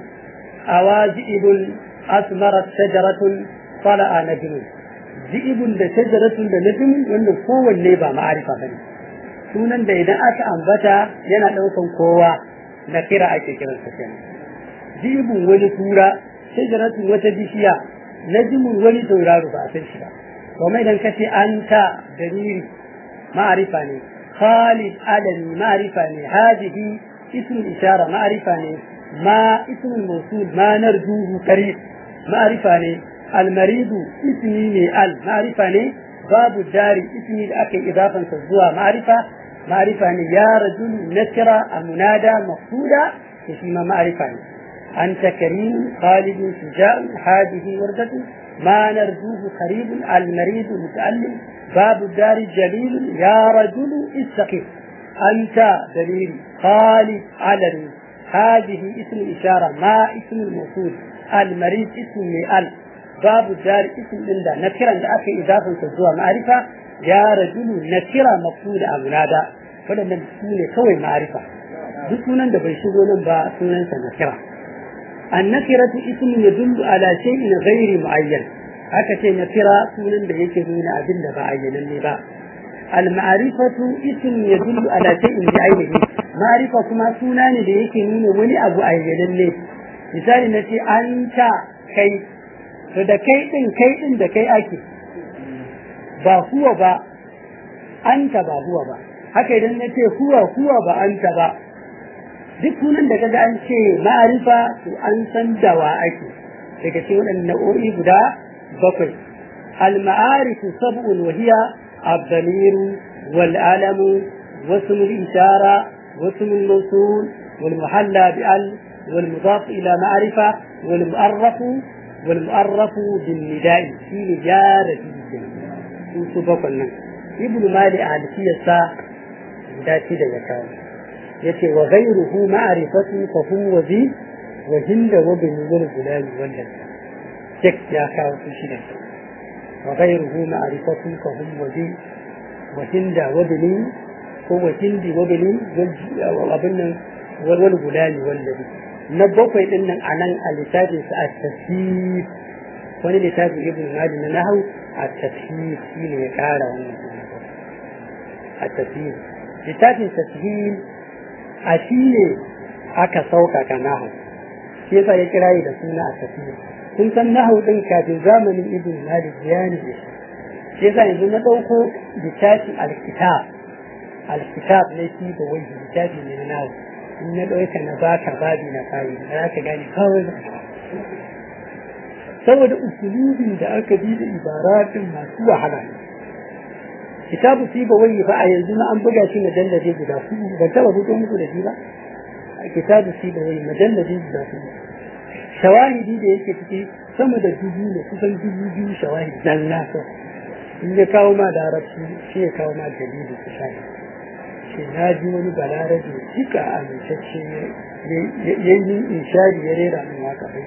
awazibul asmarat shajaratun tala'a najmun zi'ibun da shajaratun da najm wannan kowanne ba ma'arifa bane sunan da idan aka ambata yana ɗaukan kowa na kira ake kiran sa kenan zi'ibun wani tura shajaratun wata bishiya najmun wani tauraro ba a san shi ba kuma idan ka ce anta dalili ma'arifa ne khalid alami ma'arifa ne hadihi ism ishara ma'arifa ne ma ism mawsul ma narjuhu qarib ma'arifa ne المريض اسمي ال معرفة ne babu dari ismi da aka yi idafansa zuwa ma'arifa ma'arifa ne ya rajul nakira a munada maqsuda to shi ma ma'arifa ne anta karim khalid shujaa hadihi wardatu ma narjuhu qarib al marid muta'allim babu dari jalil ya rajul istaqim anta dalil khalid alani هذه اسم الإشارة ما اسم الموصول المريض اسم ال باب الدار اسم من ده نكرا ده أكي إضافة تزوى معرفة يا رجل نكرا مقصود أمنادا فلما سونة كوي معرفة duk sunan da bai shigo nan ba sunansa nakira annakiratu ismun yadullu ala shay'in ghairi muayyan haka ce nakira sunan da yake nuna abin da ba ayyanan ne ba al ma'rifatu ismun yadullu ala shay'in bi ainihi ma'rifa kuma suna ne da yake nuna wani abu ayyanan ne misali na ce anta kai to da kai din kai din da kai ake ba huwa ba anta ba huwa ba haka idan na ce huwa huwa ba anta ba duk sunan da kaga an ce ma'arifa to an san da wa ake daga cikin waɗannan nau'o'i guda bakwai al-ma'arifu sab'un wa hiya الضمير والألم واسم الإشارة واسم الموصول والمحلى بأل والمضاف إلى معرفة والمؤرف والمؤرف بالنداء في نجارة سبقنا ابن مالي على سياسة ذاتي دجاكاو يتي وغيره معرفة فهو ذي وهند وبن والغلال والد تك يا كاو في شدة وغيره معرفة فهم وذي وهند وبن هو هند وبن وابن والغلال والد na bakwai din nan anan a littafin sa a tafsir wani littafin ibn mali na nahu a tafsir shi ne ya kara wannan a tafsir littafin tafsir a shi ne aka sauƙaƙa nahu shi yasa ya kira da suna a tafsir kun san nahu din kafin zamanin ibn mali bayani ne shi yasa yanzu na ɗauko littafin alkitab alkitab ne shi da wani littafi ne na nahu in na ɗauka na baka babi na kayi ba za ka gane kawai ba saboda usulubin da aka bi da ibaratin masu wahala ne kitabu fi ba wani fa a yanzu na an buga shi majallaje guda hudu ban taba fito muku da shi ba a kitabu fi ba wani majallaje guda hudu shawahidi da yake ciki sama da dubu ne kusan dubu biyu shawahidi dan nasa in ya kawo ma da arabci shi ya kawo ma dalili su shahi shi na ji wani balarabe duka amintacce ya yi inshari ya rera min waka bai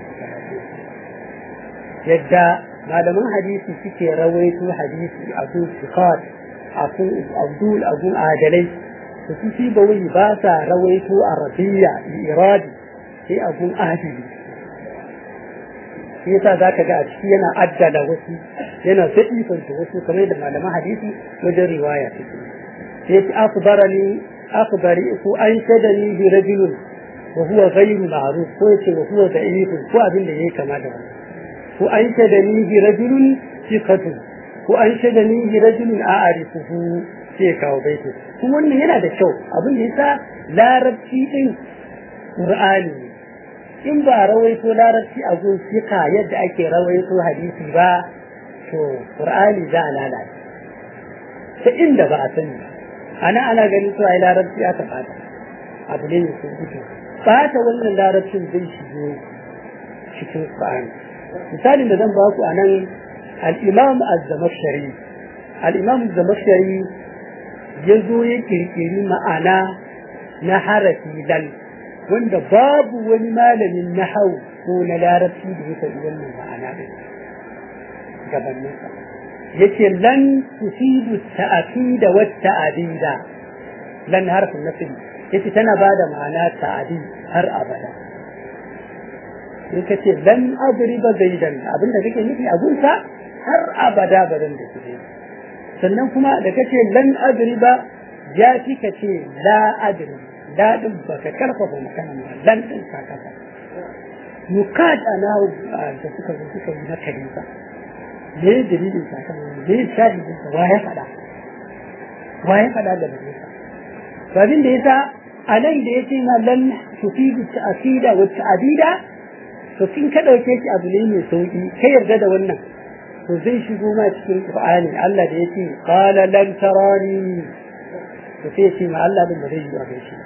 yadda malaman hadisi suke rawaito hadisi abu sikat abdul abun adalai su su fi bawai ba sa rawaito arabiya iradi sai abun adili shi yasa za ka ga a ciki yana addala wasu yana zaɗifanta wasu kamar da malaman hadisi wajen riwaya suke sai ce akbarani akbari ko an shadani bi rajulun wa huwa ghayru ma'ruf ko yace wa huwa da'if ko abin da yake kama da wannan ko an shadani bi rajulun thiqatu ko an shadani bi rajulun a'rifuhu sai kawo baiti kuma wannan yana da kyau abin da yasa larabci din qur'ani in ba rawaito larabci a gun fiqa yadda ake rawaito hadisi ba to qur'ani za a lalace ta inda ba a sani ana ana ganin cewa ai larabci aka fata abu ne mai gudu fata wannan larabcin zai shigo cikin qur'ani misalin da zan ba ku anan al-imam az-zamakhshari al-imam az-zamakhshari yazo ya kirkiri ma'ana na harafi lal wanda babu wani malamin nahau ko na larabci da ya faɗi wannan ma'ana ɗin gabaninsa yace lan tufidu ta'aqida wa ta'abida lan harfin nafi yace tana bada ma'ana ta'adi har abada in ka ce lan adriba zaidan abinda kake nufi a gunsa har abada ba zan da kike sannan kuma da kace lan adriba ya fi ka ce la adri daɗin baka karfafa magana ba lan ɗin ka kafa nukat ana da suka zo suka yi na kalisa me ya dalilin sakan me ya shahidin sa waye faɗa waye faɗa da bare sa to abin da yasa a nan da yace ma lan tufidu ta'sida wa ta'dida to kin ka dauke shi abu ne mai sauki kai yarda da wannan to zai shigo ma cikin Qur'ani Allah da yace qala lan tarani to sai ce ma Allah din ba zai yi a gaishe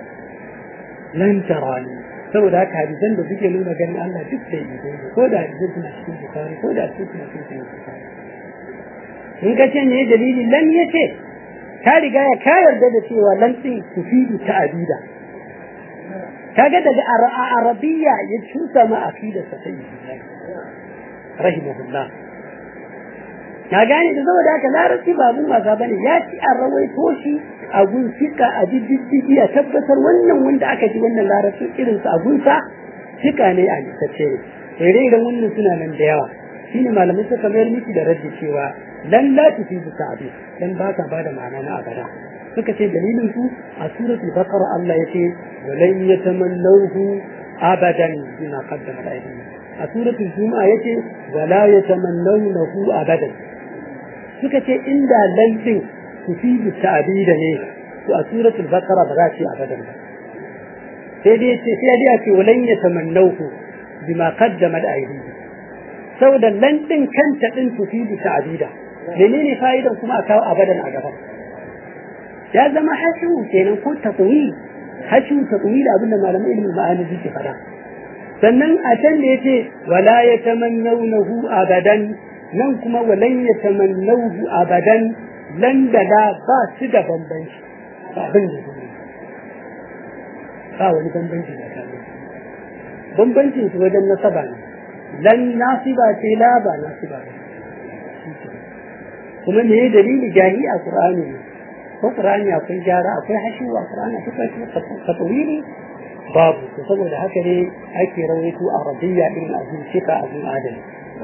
lan tarani saboda haka hadisan da suke nuna ganin Allah duk da yi ko da hadisan suna cikin bukari ko da su suna cikin bukari in ka ce ne dalili lan ya ce ta riga ya ka yarda da cewa lan din tufidu ta abida kaga daga arabiya ya cusa ma aqida sa sai rahimahullah na gane da saboda haka larabci ba abun wasa bane ya ci an rawaito shi a gun fika a diddigi a tabbatar wannan wanda aka ji wannan larabcin irin su a gunsa fika ne a littacce ne ire iren wannan suna nan da yawa shine malamai suka mayar miki da raddi cewa lan la tufidu ta'bid dan ba ta bada ma'ana na abada suka ce dalilin su a suratul baqara Allah yace walan yatamannahu abadan bima qaddama aydihim a suratul juma'a yace wala yatamannawnahu abadan suka ce inda lantin tufidu ta'bida ne to a suratul baqara ba za ce abadan ba sai dai ce sai dai ce walan yatamannahu bima qaddama aydihim saboda lantin kanta din tufidu ta'bida menene fa'idan kuma a kawo abadan a gaba ya zama hashu kenan ko tatwil hashu tatwil abinda malaman ilmin ma'ani suke fada sannan a can da yace wala yatamannawnahu abadan nan kuma walan yatamannawhu abadan lan da da ba su da bambanci ba abin da ba wani bambanci da kan bambancin su wajen nasaba ne lan nasiba ce la ba nasiba ne kuma me ya dalili jahi a qur'ani ko qur'ani akwai gyara akwai hashu a qur'ani akwai tatwili babu to saboda haka ne ake rawaito arabiyya din abin shika abin adali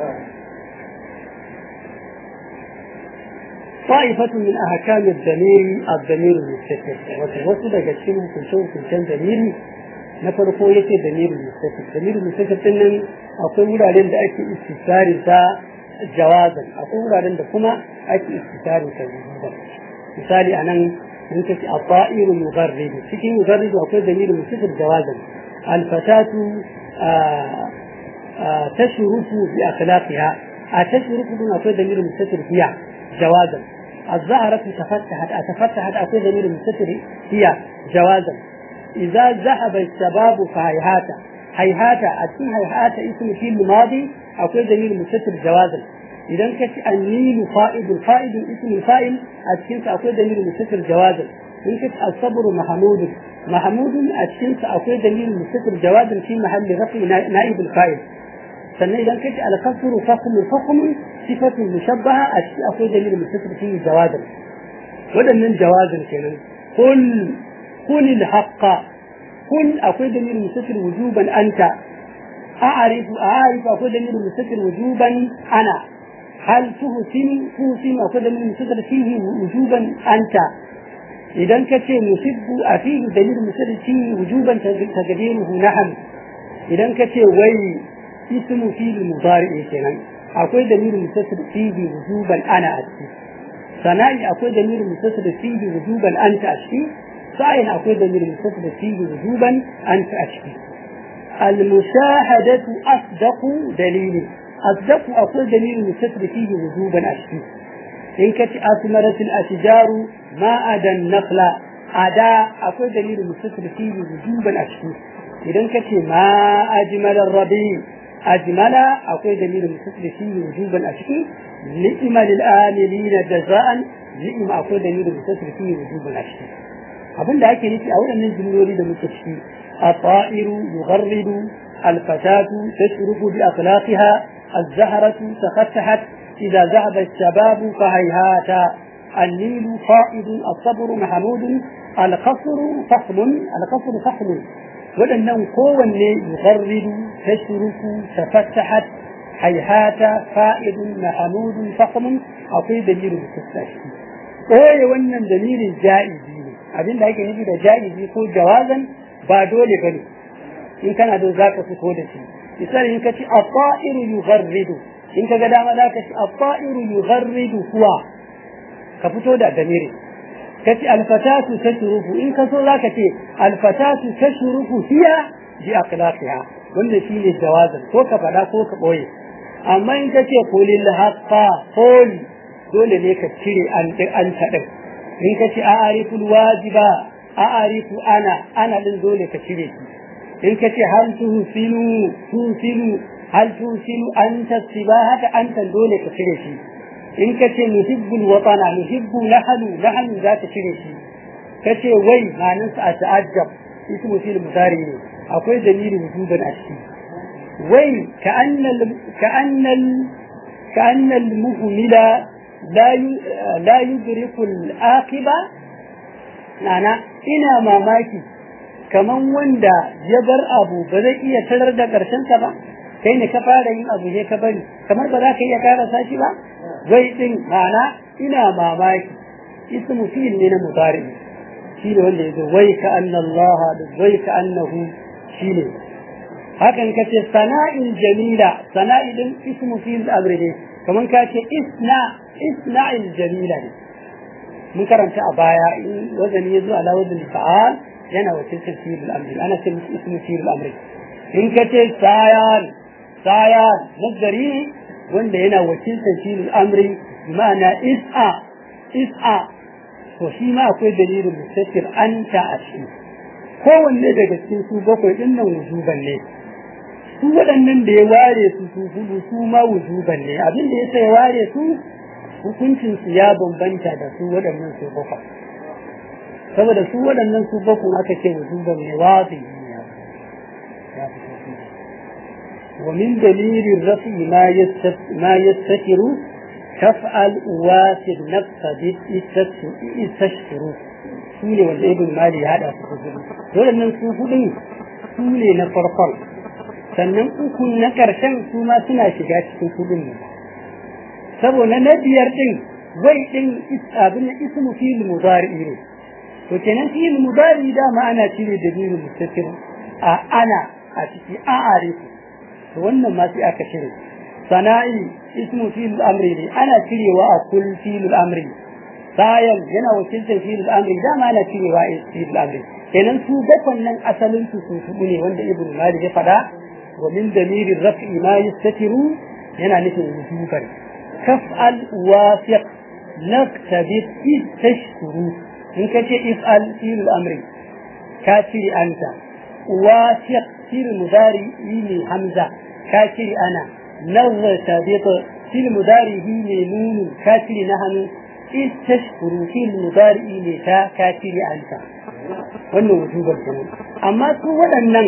طائفة من أحكام الضمير الضمير المستتر وتوصل daga cikin hukunce-hukuncen damiri na farko yake damir mustatir damir mustatir din nan akwai wuraren da ake istisari ta jawazan akwai wuraren da kuma ake istisari ta wujudan misali anan mun kace at-ta'iru mugharrib cikin mugharrib akwai damir mustatir jawazan al-fatatu tashrufu bi akhlaqiha a tashrufu dun akwai dalilin mustatir fiya jawazan الزهرة تفتحت أتفتحت أكون ضمير مستتر هي جوازا إذا ذهب الشباب فهيهات هيهات أتي هيهات اسم في الماضي أكون ضمير مستتر جوازا إذا كنت النيل فائد الفائد اسم الفائل أتكنت أكون ضمير مستتر جوازا إن كنت الصبر محمود محمود أتكنت أكون ضمير مستتر جوازا في محل رفع نائب الفائل sannan idan kace al-kasru fasl fasl sifatu mushabbaha a cikin akwai dalilin mutasir fi jawazin wadannan jawazin kenan kun kun al-haqqa kun akwai dalilin mutasir wujuban anta a'rifu a'rifu akwai dalilin mutasir wujuban ana hal tuhsin tuhsin akwai dalilin mutasir fihi wujuban anta idan kace musibbu a fihi dalilin mutasir fihi wujuban taqdiruhu naham idan kace wai اسم فيه المضارع kenan akwai dalilin mutasir fihi wujuban ana a ciki sana'i akwai dalilin mutasir fihi wujuban anta a ciki sa'in akwai dalilin mutasir fihi wujuban anta a ciki المشاهدة أصدق دليل أصدق أقول دليل مستتر فيه وجوبا أشكي إن كانت أثمرت الأشجار ما أدى النخل أداء أقول دليل مستتر فيه وجوبا أشكي إذا كانت ما أجمل الربيع أجمل أقول دليل مستتر فيه وجوبا أشكي نئم للآملين جزاء نئم أقول دليل مستتر فيه وجوبا أشكي abin da ake nufi a waɗannan jimloli da muke ciki الطائر يغرد الفتاة تشرف بأخلاقها الزهرة تفتحت إذا ذهب الشباب فهيهات النيل فائد الصبر محمود القصر فخم القصر فخم waɗannan kowanne yugarridu tashruku tafattahat haihata fa'idun mahamudun fakmun akwai dalilin tattashi ɓoye wannan dalilin ja'izi ne abin da ake nufi da ja'izi ko jawazan ba dole ba ne in kana da za ka fito da shi misali in ka ci at-ta'iru yugharridu in ka ga dama za ka ci at-ta'iru yugharridu kuwa ka fito da damiri ka ci alfatatu tashrufu in ka so za ka ce alfatatu tashrufu hiya bi akhlaqiha wannan shine jawazan ko ka faɗa ko ka ɓoye amma in ka ce qulil haqqa qul dole ne ka cire an an taɗin in ka ce a'ariful wajiba a'arifu ana ana din dole ka cire shi in ka ce hal tuhsinu tuhsinu hal tuhsinu anta sibahata anta dole ka cire shi in ka ce nuhibbul watana nuhibbu nahnu nahnu za ka cire shi ka ce wai manin sa a ta'ajjab ismu fil mudari ne akwai dalili wujuban a ciki wai ka annal ka annal ka annal muhmila la la yudriku al-aqiba nana ina mamaki kaman wanda ya bar abu ba zai iya tarar da karshen sa ba kai ne ka fara yin abu ne ka bari kamar ba za ka iya karasa shi ba wai din ma'ana ina mamaki ismu fi'il ne na mudari shi ne wanda yazo wai ka anna Allah da wai ka annahu shi ne hakan ka ce sana'in jamila sana'i din ismu fi'il amri ne kaman ka ce isna isna'il jamila ne mun karanta a baya in wazani yazo ala wazani fa'al yana wakilcin fi'il amri ana ce ismu fi'il amri in ka ce sayan sayan nazari wanda yana wakiltar shi amri ma'ana is'a is'a to shi ma akwai dalilin mustaqir anta a shi kowanne daga cikin su bakwai din nan wujuban ne su waɗannan da ya ware su su hudu su ma wujuban ne abin da yasa ya ware su hukuncin su ya bambanta da su waɗannan su bakwai saboda su waɗannan su bakwai aka ce wujuban ne wazi ya fito ومن دليل الرفع ما ما يستتر تفعل واسد نفس استشتر سولي والابن المالي هذا dole nan su hudun su ne na farkon sannan uku na ƙarshen su ma suna shiga cikin hudun ne saboda na biyar din wai din abin da ismu fil mudari ne to kenan fil mudari da ma ana cire da biyu mustatir a ana a ciki a arifu to wannan ma sai aka cire sana'i ismu fil amri ne ana cirewa a kul fil amri sayan yana wakiltar fil amri dama ana cirewa a fil amri kenan su bakon nan asalin su su hudu ne wanda ibnu malik ya fada wa min damirin raf'i ma yastatiru yana nufin wujuban kaf'al wafiq naktabit id tashkuru in ka ce if'al fi'il amri ka cire anta wafiq fi'il mudari ne hamza ka cire ana naktabit fi'il mudari ne nunu ka cire na hannu id tashkuru fi'il mudari ne ta ka cire anta wannan wujuban kenan amma su waɗannan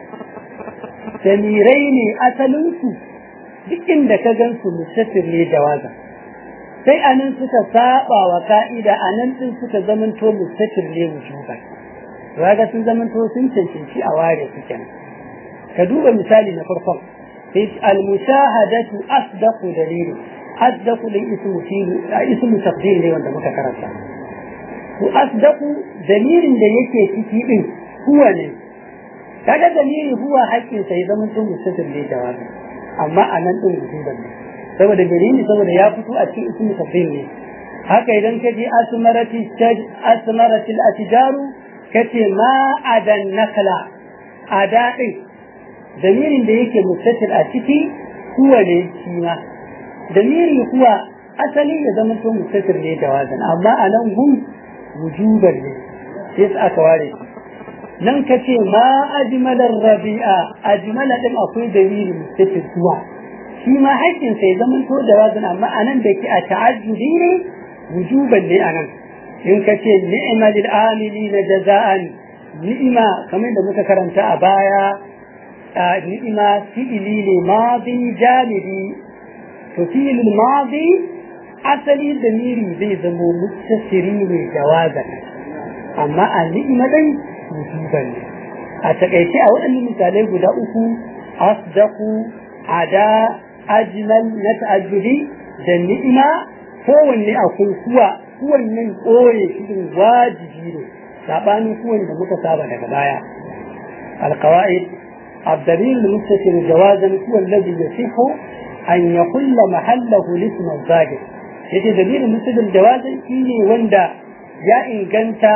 damirai ne asalinsu duk inda ka gan su mustafir ne jawaza sai anan suka saba wa ka'ida anan din suka zamanto mustafir ne wujuban kaga sun zamanto sun cancanci a ware su kenan ka duba misali na farkon sai al-mushahadatu asdaqu dalilu asdaqu lil ismu filu ismu tafdil ne wanda muka karanta to asdaqu dalilin da yake ciki din huwa ne kaga dalili huwa haƙƙin sai zaman tun mustatir ne jawabi amma a nan din wujuban ne saboda dalili saboda ya fito a cikin ismu tafdil ne haka idan ka je asmarati asmaratil atjaru kace ma adan nakla ada din dalilin da yake mustatir a ciki huwa ne shi ma dalili huwa asali ya zama tun mustatir ne jawazan amma a nan hum wujuban ne sai aka ware nan ka ce ma ajmalar rabi'a ajmala din akwai dalili mustaqil zuwa shi ma haƙƙin sai zaman to jawazan amma anan da ke a ta'ajjubi ne wujuban ne anan in ka ce ni'ma lil amilina jaza'an ni'ima kamar da muka karanta a baya ni'ima fi'ili ne madi jalibi to fi'ilul madi asali da miri zai zamo mustasiri ne jawazan amma a ni'ima dai wujuban ne a takaice a waɗannan misalai guda uku asdaku ada ajmal na ta'ajjubi da ni'ima kowanne akwai kuwa kowannen ɓoye shi wajibi ne saɓanin kowanne da muka saba daga baya alqawaid الدليل المستتر جوازا هو الذي يصح أن يقل محله الاسم الظاهر yace dalilin musulun jawazin shi ne wanda ya inganta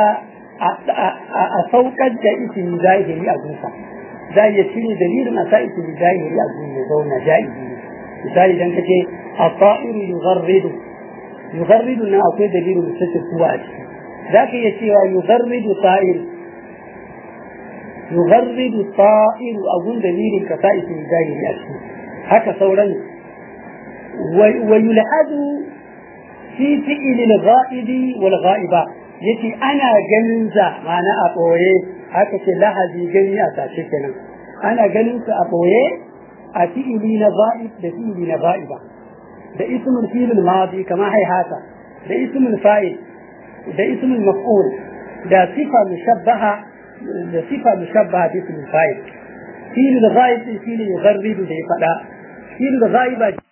a saukar da ismi zahiri a gunsa za ya cire dalilin a sa ismi zahiri a gun ya zauna ja'izi ne misali dan kace at-ta'iru yugharridu yugharridu nan akwai dalilin musulun kuwa a ciki za ka iya cewa yugharridu ta'ir yugharridu ta'iru a gun dalilin ka sa ismi zahiri a ciki haka sauran ويلحظ في فعل الغائب والغائبة yace ana ganin za ma'ana a ɓoye haka ce lahazi gani a sace kenan ana ganin su a ɓoye a fi'ili na za'ib da fi'ili na za'iba da ismul fi'il madi kama haihata da ismul fa'il da ismul maf'ul da sifa mushabbaha da sifa mushabbaha bi ismul fa'il fi'il da za'ib fi'il yugharridu da ya faɗa fi'il da za'iba